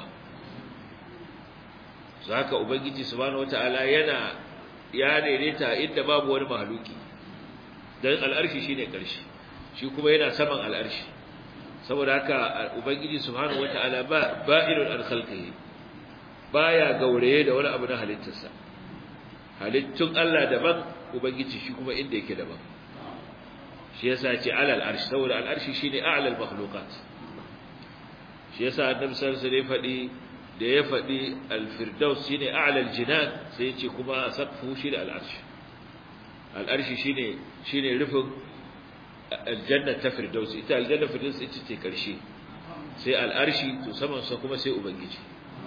zaka ubangiji subhanahu wataala yana ya daidaita inda babu wani mahluki dan al-arshi shine karshe shi kuma yana saman al-arshi saboda haka ubangiji subhanahu wataala ba ba'irul an khalqihi baya gauraye da wani abu na halittarsa halittun Allah daban ubangiji shi kuma inda yake daban shi yasa ce alal arshi saboda al arshi shine a'lal makhluqat shi yasa annabi sallallahu alaihi faɗi da ya faɗi al firdaus shine a'lal jinan sai yace kuma saqfu shine al arshi al arshi shine shine rufin aljanna ta firdaus ita aljanna firdaus ita ce karshe sai al arshi to saman sa kuma sai ubangiji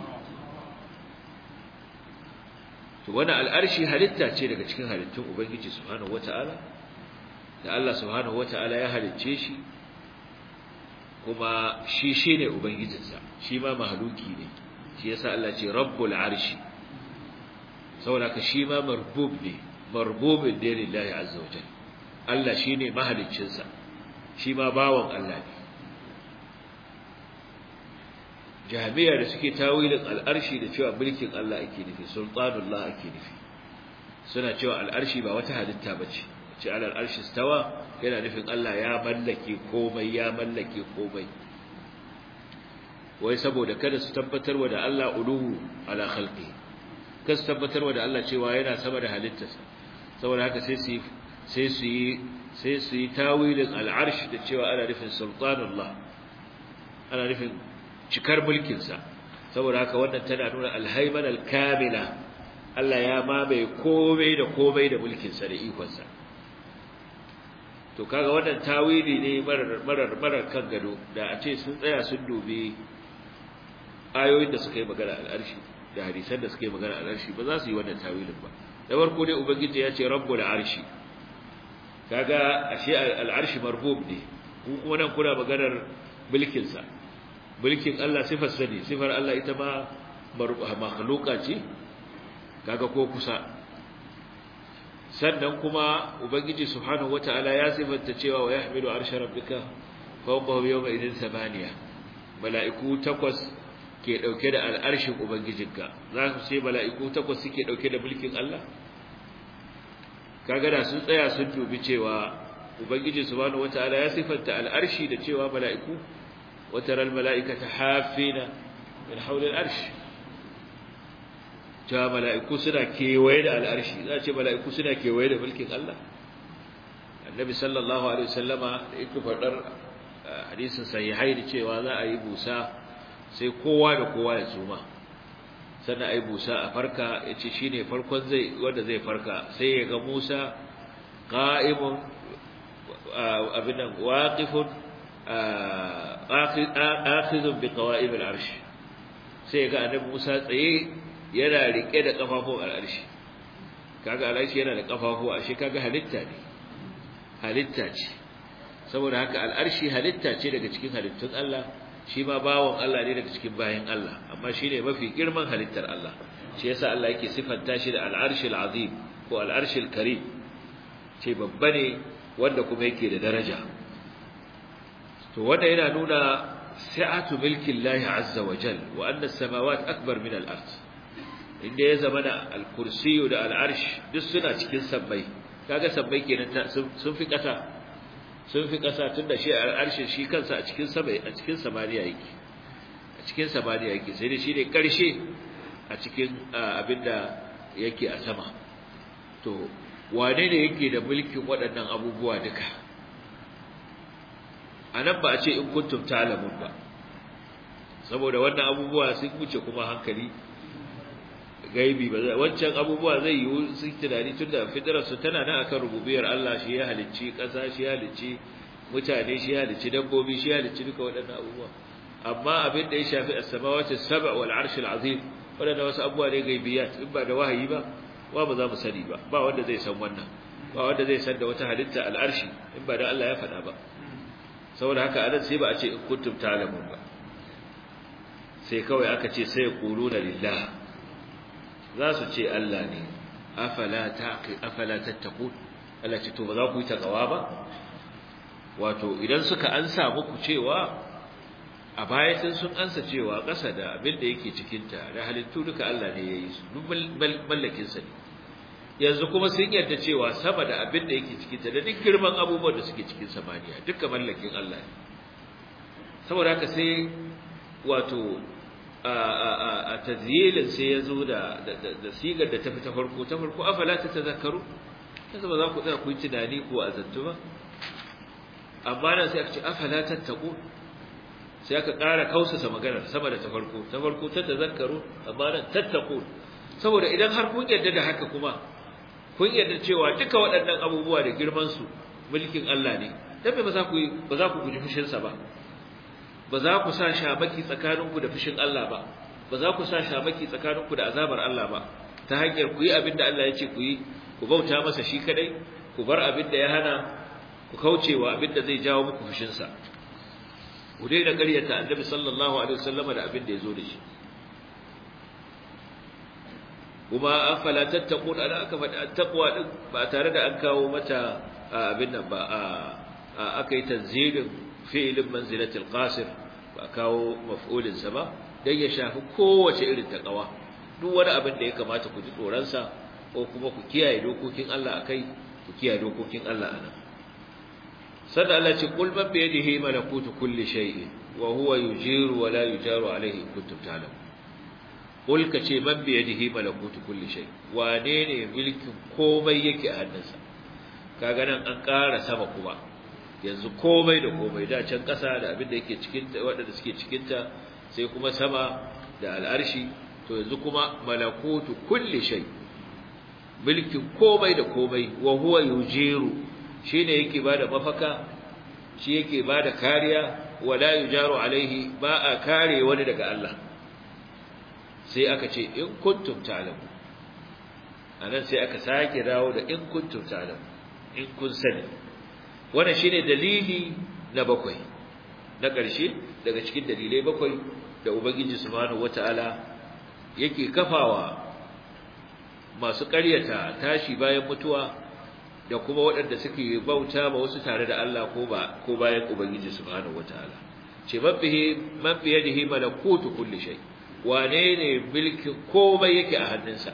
to wannan al arshi halitta ce daga cikin halittun ubangiji subhanahu wataala da Allah subhanahu wata'ala ya halicce shi kuma shi shine ubangijinsa shi ma mahluki ne shi yasa Allah ce rabbul arshi saboda ka shi ma marbub ne marbubin ne lillahi azza wajal Allah shine mahaliccinsa shi ma bawon Allah ne jami'a da suke tawilin al'arshi da cewa mulkin Allah ake nufi sultanullah ake nufi suna cewa al'arshi ba wata halitta bace ce alal arshi stawa yana nufin Allah ya mallake komai ya mallake komai wai saboda kada su tabbatarwa da Allah uluhu ala khalqi kada su tabbatarwa da Allah cewa yana sama da halittarsa saboda haka sai su sai su yi sai su yi tawilin al'arsh da cewa ana nufin sultanullah ana nufin cikar mulkin sa saboda haka wannan tana nuna alhayman alkamila Allah ya mamaye komai da komai da mulkin sa da ikon sa to kaga wannan tawili ne marar marar marar kan gado da a ce sun tsaya sun dubi ayoyin da suka yi magana al'arshi da hadisan da suka yi magana al'arshi ba za su yi wannan tawilin ba da farko dai ubangiji ya ce rabbul arshi kaga ashe al'arshi marbub ne ku kuma nan kuna maganar mulkin sa mulkin Allah sifar sa ne sifar Allah ita ma makhluqa ce kaga ko kusa sannan kuma ubangiji subhanahu wataala ya sifanta cewa wa yahmilu arsha rabbika fawqahu yawma idin thamaniya mala'iku takwas ke dauke da al'arshin ubangijinka za ku ce mala'iku takwas suke dauke da mulkin Allah kaga da sun tsaya sun dubi cewa ubangiji subhanahu wataala ya sifanta al'arshi da cewa mala'iku wa taral mala'ikata hafina min hawli al'arshi cewa mala'iku suna kewaye da al'arshi za a ce mala'iku suna kewaye da mulkin Allah annabi sallallahu alaihi wasallama da yake faɗar hadisin sahihai da cewa za a yi busa sai kowa da kowa ya suma sannan a yi busa a farka ya ce shi ne farkon zai wanda zai farka sai ya ga musa ƙa'imun abinan waƙifun akhizun bi qawa'im al-arsh sai ya ga annabi musa tsaye yana rike da kafafun al'arshi kaga al'arshi yana da kafafu ashe kaga halitta ne halitta ce saboda haka al'arshi halitta ce daga cikin halittun Allah shi ma bawon Allah ne daga cikin bayan Allah amma shine mafi girman halittar Allah shi yasa Allah yake sifanta shi da al'arshil azim ko al'arshil karim ce babba ne wanda kuma yake da daraja to wanda yana nuna sa'atu milki Allah azza wa jal wa anna as-samawati akbar min al-ard inda ya zama da al-kursiyu da al-arsh duk suna cikin sabbai kaga sabbai kenan sun fi kasa sun fi kasa tunda shi al-arsh shi kansa a cikin sabai a cikin samaniya yake a cikin samaniya yake sai dai shi ne karshe a cikin abinda yake a sama to wane ne yake da mulkin waɗannan abubuwa duka anan ba a ce in kuntum ta'lamun ba saboda wannan abubuwa sun wuce kuma hankali gaibi ba wancan abubuwa zai yi su tunani tunda fitrar su tana nan akan rububiyar Allah shi ya halicci ƙasa shi ya halicci mutane shi ya halicci dabbobi shi ya halicci duka waɗannan abubuwa amma abin da ya shafi as-samawati as-sab' wal 'arsh al-'azim waɗannan wasu abubuwa ne gaibiyat in ba da wahayi ba wa ba za mu sani ba ba wanda zai san wannan ba wanda zai san da wata halitta al-arshi in ba da Allah ya faɗa ba saboda haka anan sai ba a ce in kuntum ta'lamun ba sai kawai aka ce sai quluna lillah za su ce Allah ne afala taqi afala tattaqun Allah ce to ba za ku yi takawa ba wato idan suka ansa muku cewa a baya sun sun ansa cewa ƙasa da abin da yake cikin ta da halittu duka Allah ne yayi su duk mallakin sa ne yanzu kuma sun yarda cewa sama da abin da yake cikin ta da duk girman abubuwan da suke cikin samaniya duka mallakin Allah ne saboda haka sai wato a tazyilin sai ya zo da da sigar da ta fi ta farko ta farko afala ta tazakkaru yanzu ba za ku tsaya ku yi tunani ko azantu ba amma nan sai aka ce afala tattaqu sai aka ƙara kausasa maganar sama da ta farko ta farko ta tazakkaru amma nan tattaqu saboda idan har kun yarda da haka kuma kun yarda cewa duka waɗannan abubuwa da girman su mulkin Allah ne dan me ba za ku ba za ku guji fushin sa ba ba za ku sa shamaki tsakaninku da fushin Allah ba ba za ku sa shamaki tsakaninku da azabar Allah ba ta hanyar ku yi abin da Allah ya ce ku yi ku bauta masa shi kadai ku bar abin da ya hana ku kaucewa abin da zai jawo muku fushin sa ku daina ƙaryata Annabi sallallahu alaihi wasallam da abin da ya zo da shi kuma afala tattaqun ana aka faɗi taqwa din ba tare da an kawo mata abin nan ba a aka yi tanzilin fi'ilin manzilatul qasir ba kawo maf'ulin sa ba dan ya shafi kowace irin taqwa duk wani abin da ya kamata ku ji tsoron sa ko kuma ku kiyaye dokokin Allah akai ku kiyaye dokokin Allah anan sada Allah ce qul man bi yadihi malakutu kulli shay'in wa huwa yujiru wa la yujaru alayhi in kuntum ta'lamun qul ka ce man bi yadihi malakutu kulli shay wane ne mulkin komai yake a hannunsa kaga nan an ƙara sama kuma yanzu komai da komai da can ƙasa da abin da yake cikin ta waɗanda suke cikin ta sai kuma sama da al'arshi to yanzu kuma malakutu kulli shay mulkin komai da komai wa huwa yujiru shine yake bada mafaka shi yake bada kariya wala yujaru alaihi ba a kare wani daga Allah sai aka ce in kuntum ta'lamu anan sai aka sake dawo da in kuntum ta'lamu in kun sani wannan shine dalili na bakwai na ƙarshe daga cikin dalilai bakwai da ubangiji subhanahu wataala yake kafawa masu ƙaryata tashi bayan mutuwa da kuma waɗanda suke bauta ma wasu tare da Allah ko ba ko bayan ubangiji subhanahu wataala ce mabbihi man biyadihi malakutu kulli shay wane ne mulkin komai yake a hannunsa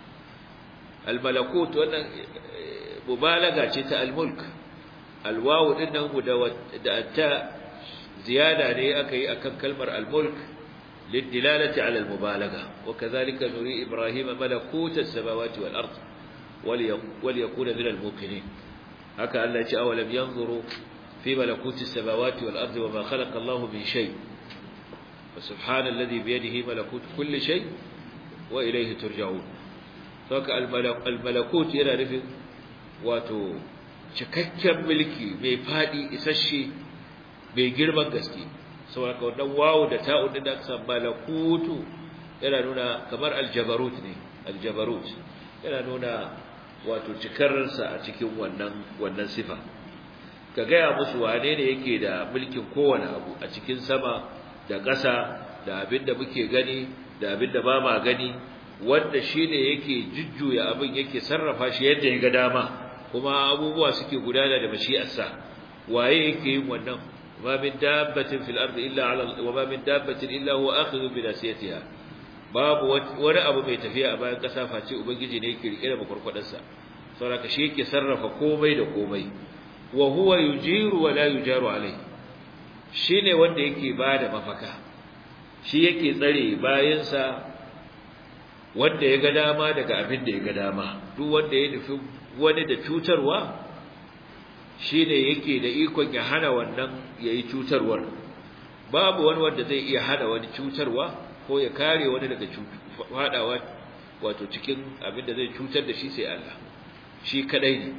al-malakut wannan mubalaga ce ta al-mulk al-wawu din nan da ta ziyada ne aka yi akan kalmar al-mulk للدلالة على المبالغة وكذلك نري إبراهيم ملكوت السماوات والأرض وليكون من الموقنين هكا ألا أولم ينظروا في ملكوت السماوات والأرض وما خلق الله من شيء فسبحان الذي بيده ملكوت كل شيء وإليه ترجعون فهكا الملكوت ينا نفذ واتو cikakken mulki mai fadi isasshe mai girman gaske saboda wannan wawu da ta'un da aka san malakutu yana nuna kamar aljabarut ne aljabarut yana nuna wato cikarsa a cikin wannan wannan sifa ka gaya musu wane ne yake da mulkin kowane abu a cikin sama da ƙasa da abin da muke gani da abin da ba ma gani wanda shine yake jujjuya abin yake sarrafa shi yadda ya ga dama kuma abubuwa suke gudana da mashi'arsa waye yake yin wannan وما من دابة في الأرض إلا على وما من دابة إلا هو آخذ بناسيتها babu wani abu mai tafiya a bayan ƙasa face ubangiji ne yake rike da makwarkwadarsa saboda shi yake sarrafa komai da komai wa huwa yujiru wa la yujaru alai shine wanda yake bada mafaka shi yake tsare bayansa wanda ya ga dama daga abin da ya ga dama duk wanda ya nufi wani da cutarwa shine yake da ikon ya hana wannan yayi cutarwar babu wani wanda zai iya hana wani cutarwa ko ya kare wani daga fadawa wato cikin abin da zai cutar da shi sai Allah shi kadai ne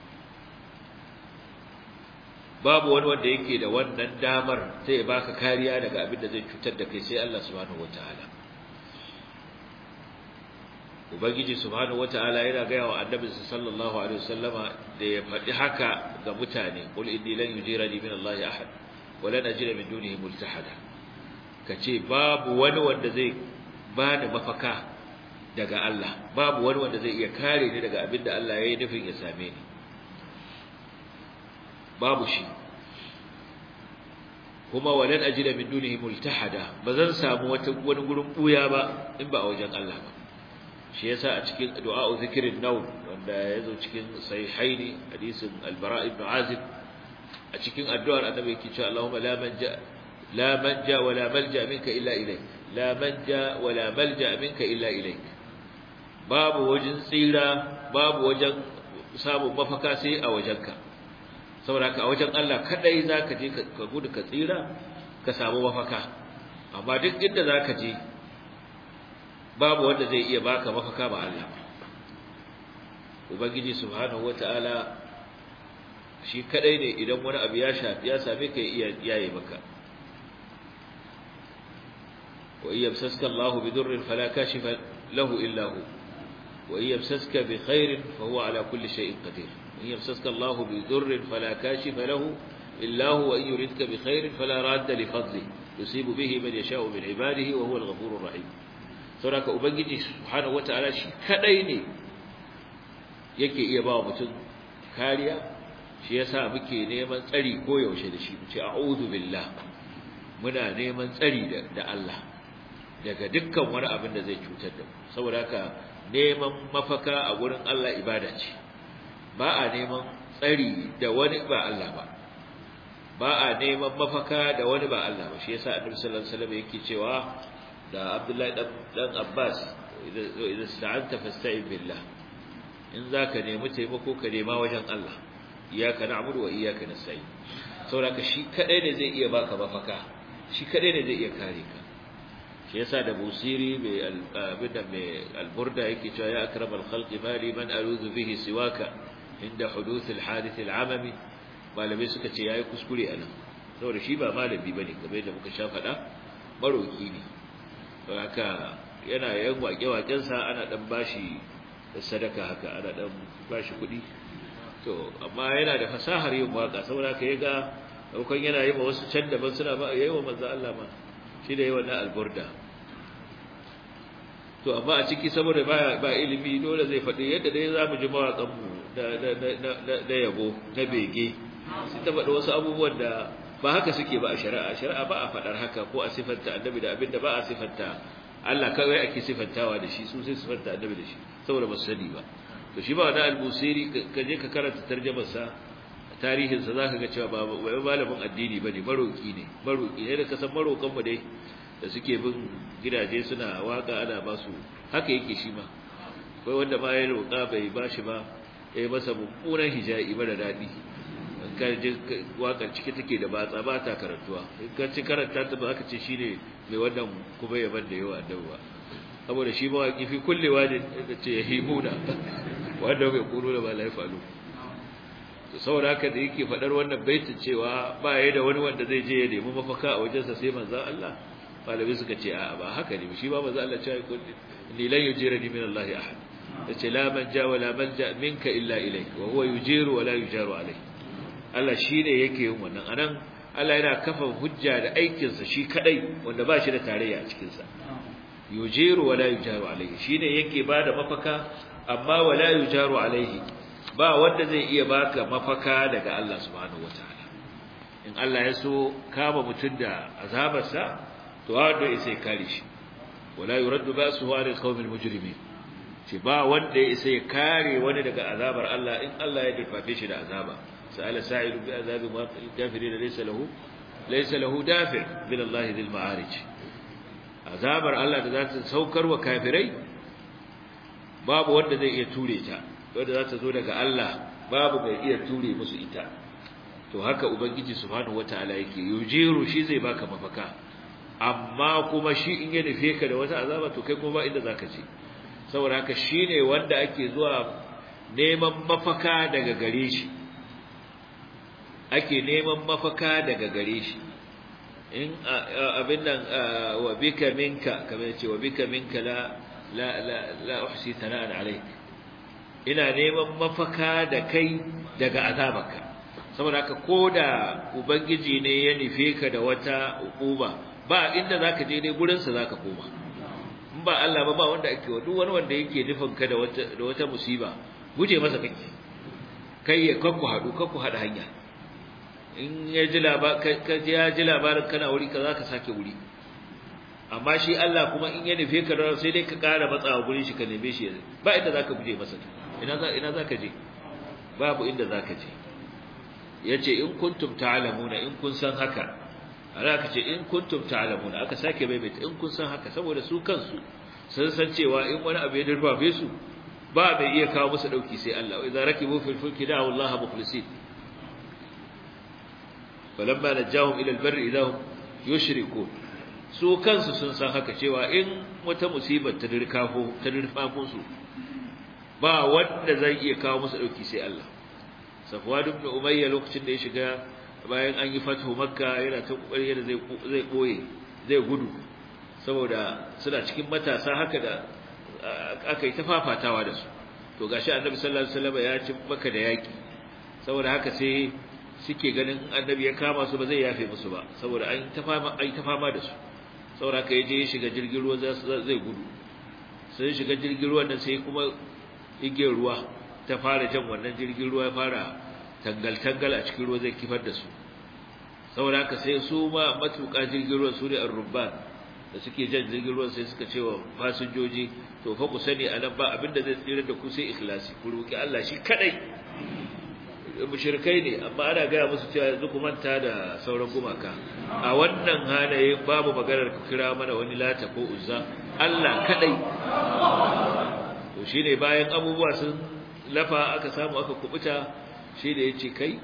babu wani wanda yake da wannan damar sai ya baka kariya daga abin da zai cutar da kai sai Allah subhanahu wataala ubangiji subhanahu wataala yana ga yawa annabi sallallahu alaihi wasallama da ya faɗi haka ga mutane qul inni lan yujirani min Allah ahad wa lan ajida min dunihi multahada kace babu wani wanda zai bani mafaka daga Allah babu wani wanda zai iya kare ni daga abin da Allah ya yi nufin ya same ni babu shi kuma walan ajida min dunihi multahada bazan samu wata wani gurin buya ba in ba a wajen Allah ba shi yasa a cikin du'a zikrin naw wanda yazo cikin sahihaini hadisin al-bara ibn azib a cikin addu'ar annabi yake cewa Allahumma la manja la manja wa la malja minka illa ilayk la manja wa la malja minka illa ilayk babu wajen tsira babu wajen samun mafaka sai a wajenka saboda haka a wajen Allah kadai zaka je ka gudu ka tsira ka samu mafaka amma duk inda zaka je babu wanda zai iya baka mafaka ba Allah ubangiji subhanahu wataala shi kadai ne idan wani abu ya shafi ya same ka iya yaye maka wa yamsaska Allahu bidurrin fala kashifa lahu illa hu wa yamsaska bi khairin fa huwa ala kulli shay'in qadir in yamsaska Allahu bidurrin fala kashifa lahu illa hu wa in yuridka bi khairin fala radda li fadlihi yusibu bihi man yasha'u min ibadihi wa huwa al-ghafurur rahim saboda ubangiji subhanahu wataala shi kadai ne yake iya ba mutum kariya shi yasa muke neman tsari ko yaushe da shi muce a'udhu billah muna neman tsari da da Allah daga dukkan wani abin da zai cutar da mu saboda haka neman mafaka a gurin Allah ibada ce ba a neman tsari da wani ba Allah ba ba a neman mafaka da wani ba Allah ba shi yasa annabi sallallahu alaihi wasallam yake cewa da Abdullahi dan Abbas idan sta'anta fasta'in billah in zaka nemi taimako ka nema wajen Allah iyyaka na'budu wa iyyaka nasta'in saboda shi kadai ne zai iya baka mafaka shi kadai ne zai iya kare ka shi yasa da busiri mai abinda mai alburda yake cewa ya akramal khalqi mali man aluzu bihi siwaka inda huduth alhadith alamami malamai suka ce yayi kuskure anan saboda shi ba malami bane kamar yadda muka sha faɗa maroki ne don haka yana yan waƙe-waƙensa ana ɗan bashi sadaka haka ana ɗan bashi kuɗi to amma yana da fasahar yin waƙa saboda haka ya ga ɗaukan yana yi ma wasu can daban suna ba yayi wa manzo Allah ma shi da yi wannan alburda to amma a ciki saboda ba ba ilimi dole zai faɗi yadda dai za mu ji mawaƙan mu da yabo na bege sai ta faɗi wasu abubuwan da ba haka suke ba a shari'a shari'a ba a faɗar haka ko a sifanta annabi da abinda ba a sifanta Allah kawai ake sifantawa da shi su sai sifanta annabi da shi saboda ba su sani ba to shi ba wani albusiri ka je ka karanta tarjumar sa tarihin sa zaka ga cewa ba wai malamin addini bane maroki ne maroki ne da kasan marokan mu dai da suke bin gidaje suna waka ana ba su haka yake shi ma akwai wanda ma ya roƙa bai bashi ba ya masa mummunan hijabi mara daɗi ka je wakar ciki take da batsa ba ta karantuwa in ka ci karanta ta ba aka ce shine mai wannan kuma yaban da yawa annabi ba saboda shi mawaki fi kullewa ne da ce yahimuna wanda bai kuro da ba la yafalu to saboda haka da yake fadar wannan baitin cewa ba yayi da wani wanda zai je ya nemi mafaka a wajensa sai manzo Allah malami suka ce a'a ba haka ne shi ba manzo Allah ya ce ni lan yujirani min Allah ahad yace la manja wala manja minka illa ilayk wa huwa yujiru wala yujaru alayk Allah shi ne yake yin wannan anan Allah yana kafa hujja da aikinsa shi kadai wanda ba shi da tarayya a cikinsa yujiru wala yujaru alaihi shi ne yake ba da mafaka amma wala yujaru alaihi ba wanda zai iya baka mafaka daga Allah subhanahu wataala in Allah ya so kama mutum da azabarsa to wanda ya sai kare shi wala yuraddu ba'suhu 'ala al-qawmil mujrimin ce ba wanda ya isa ya kare wani daga azabar Allah in Allah ya dafafe shi da azaba sa'ala sa'ilu bi azabi kafirin laysa lahu laysa lahu dafi' min Allah dhil ma'arij azabar Allah da za ta saukar wa kafirai babu wanda zai iya ture ta wanda za ta zo daga Allah babu mai iya ture musu ita to haka ubangiji subhanahu wataala yake yujiru shi zai baka mafaka amma kuma shi in ya nufe ka da wata azaba to kai kuma ba inda zaka je saboda haka shine wanda ake zuwa neman mafaka daga gare shi ake neman mafaka daga gare shi in abin nan wa bika minka kamar yace wa bika minka la la la la uhsi thana'an alayk ina neman mafaka da kai daga azabarka saboda haka koda ubangiji ne ya nufe ka da wata hukuma ba inda zaka je dai gurin sa zaka koma in ba Allah ba ba wanda ake wa duk wani wanda yake nufin ka da wata da wata musiba guje masa kake kai ya kakku hadu kakku hada hanya in ya ji labarin ka ya ji labarin kana wuri ka zaka sake wuri amma shi Allah kuma in ya nufe ka da sai dai ka ƙara matsawa gurin shi ka neme shi ba inda zaka guje masa ina za ina zaka je babu inda zaka je yace in kuntum ta'lamuna in kun san haka ana aka ce in kuntum ta'lamuna aka sake maimaita in kun san haka saboda su kansu sun san cewa in wani abu ya durfafe su ba bai iya kawo musu dauki sai Allah wa idza rakibu fil fulki da'u Allah mukhlisin falamma najahum ila albarri idahum yushrikun su kansu sun san haka cewa in wata musibar ta dirkafo ta dirfafo su ba wanda zai iya kawo musu dauki sai Allah Safwan ibn Umayya lokacin da ya shiga bayan an yi fatu Makka yana ta kokari yana zai zai boye zai gudu saboda suna cikin matasa haka da aka yi ta fafatawa da su to gashi Annabi sallallahu alaihi wasallam ya ci Makka da yaki saboda haka sai suke ganin Annabi ya kama su ba zai yafe musu ba saboda an ta fama an ta fama da su saboda haka yaje ya shiga jirgin ruwa zai gudu sai shiga jirgin ruwan nan sai kuma igiyar ruwa ta fara jan wannan jirgin ruwa ya fara tangal-tangal a cikin ruwa zai kifar da su saboda haka sai su ma matuƙa jirgin ruwa su ne arrubban da suke jan jirgin ruwa sai suka ce wa fasinjoji to fa ku sani a nan ba abinda zai tsira da ku sai ikhlasi ku roki Allah shi kadai mushrikai ne amma ana gaya musu cewa yanzu ku manta da sauran gumaka a wannan halaye babu maganar ku kira mana wani lata ko uzza Allah kadai to shine bayan abubuwa sun lafa aka samu aka kubuta shi da yace kai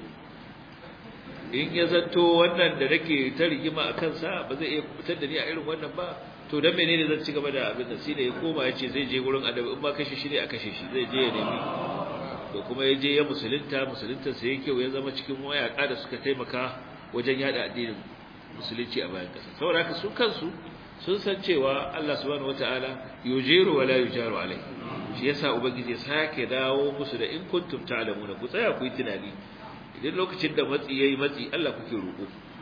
in ya zanto wannan da nake ta rigima a kansa ba zai iya kubutar da ni a irin wannan ba to dan menene zan ci gaba da abin da shi da ya koma yace zai je gurin annabi in ba kashe shi ne a kashe shi zai je ya nemi to kuma ya je ya musulunta musulunta sai yake ya zama cikin mayaka da suka taimaka wajen yada addinin musulunci a bayan kasa saboda haka su kansu sun san cewa Allah subhanahu wataala yujiru wala yujaru alai shi yasa ubangiji ya sake dawo musu da in kuntum ta'lamuna ku tsaya ku yi tunani idan lokacin da matsi yayi matsi Allah kuke roƙo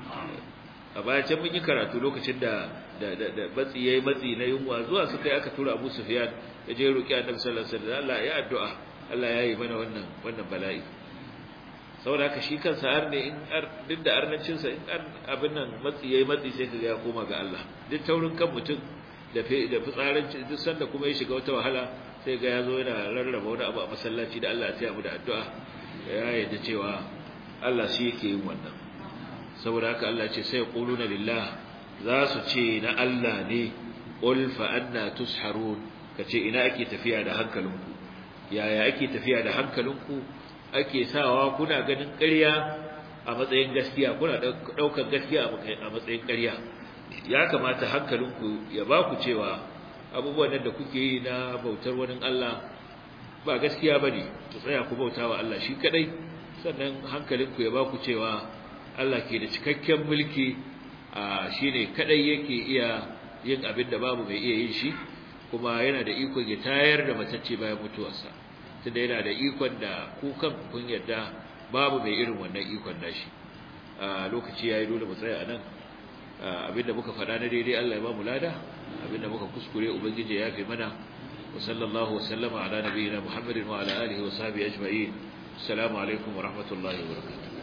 a baya can mun yi karatu lokacin da da da matsi yayi matsi na yunwa zuwa suka yi aka tura Abu Sufyan ya je roƙi Annabi sallallahu alaihi wasallam Allah ya addu'a Allah ya yi mana wannan wannan bala'i saboda haka shi kansa har ne in duk da arnancin sa in abin nan matsi yayi matsi sai kaga ya koma ga Allah duk taurin kan mutum da da fitsaranci duk sanda kuma ya shiga wata wahala sai ga yazo yana rarraba wani abu a masallaci da Allah ya tsaya mu da addu'a ya yarda cewa Allah shi yake yin wannan saboda haka Allah ce sai quluna lillah za su ce na Allah ne qul fa anna tusharun kace ina ake tafiya da hankalinku yaya ake tafiya da hankalinku ake sawa kuna ganin ƙarya a matsayin gaskiya kuna ɗaukar gaskiya a matsayin ƙarya ya kamata hankalinku ya ba ku cewa abubuwan da kuke yi na bautar wani Allah ba gaskiya ba ne ku tsaya ku bauta wa Allah shi kaɗai sannan hankalinku ya ba ku cewa Allah ke da cikakken mulki a shi ne kaɗai yake iya yin abin da babu mai iya yin shi kuma yana da ikon ya tayar da matacce bayan mutuwarsa tunda yana da ikon da ku kan kun yadda babu mai irin wannan ikon nashi a lokaci yayi dole mu tsaya anan abinda muka faɗa na daidai Allah ya ba mu lada abinda muka kuskure ubangiji ya yafe mana wa sallallahu wa sallama ala nabiyyina muhammadin wa ala alihi wa sahbihi ajma'in assalamu alaikum wa rahmatullahi wa barakatuh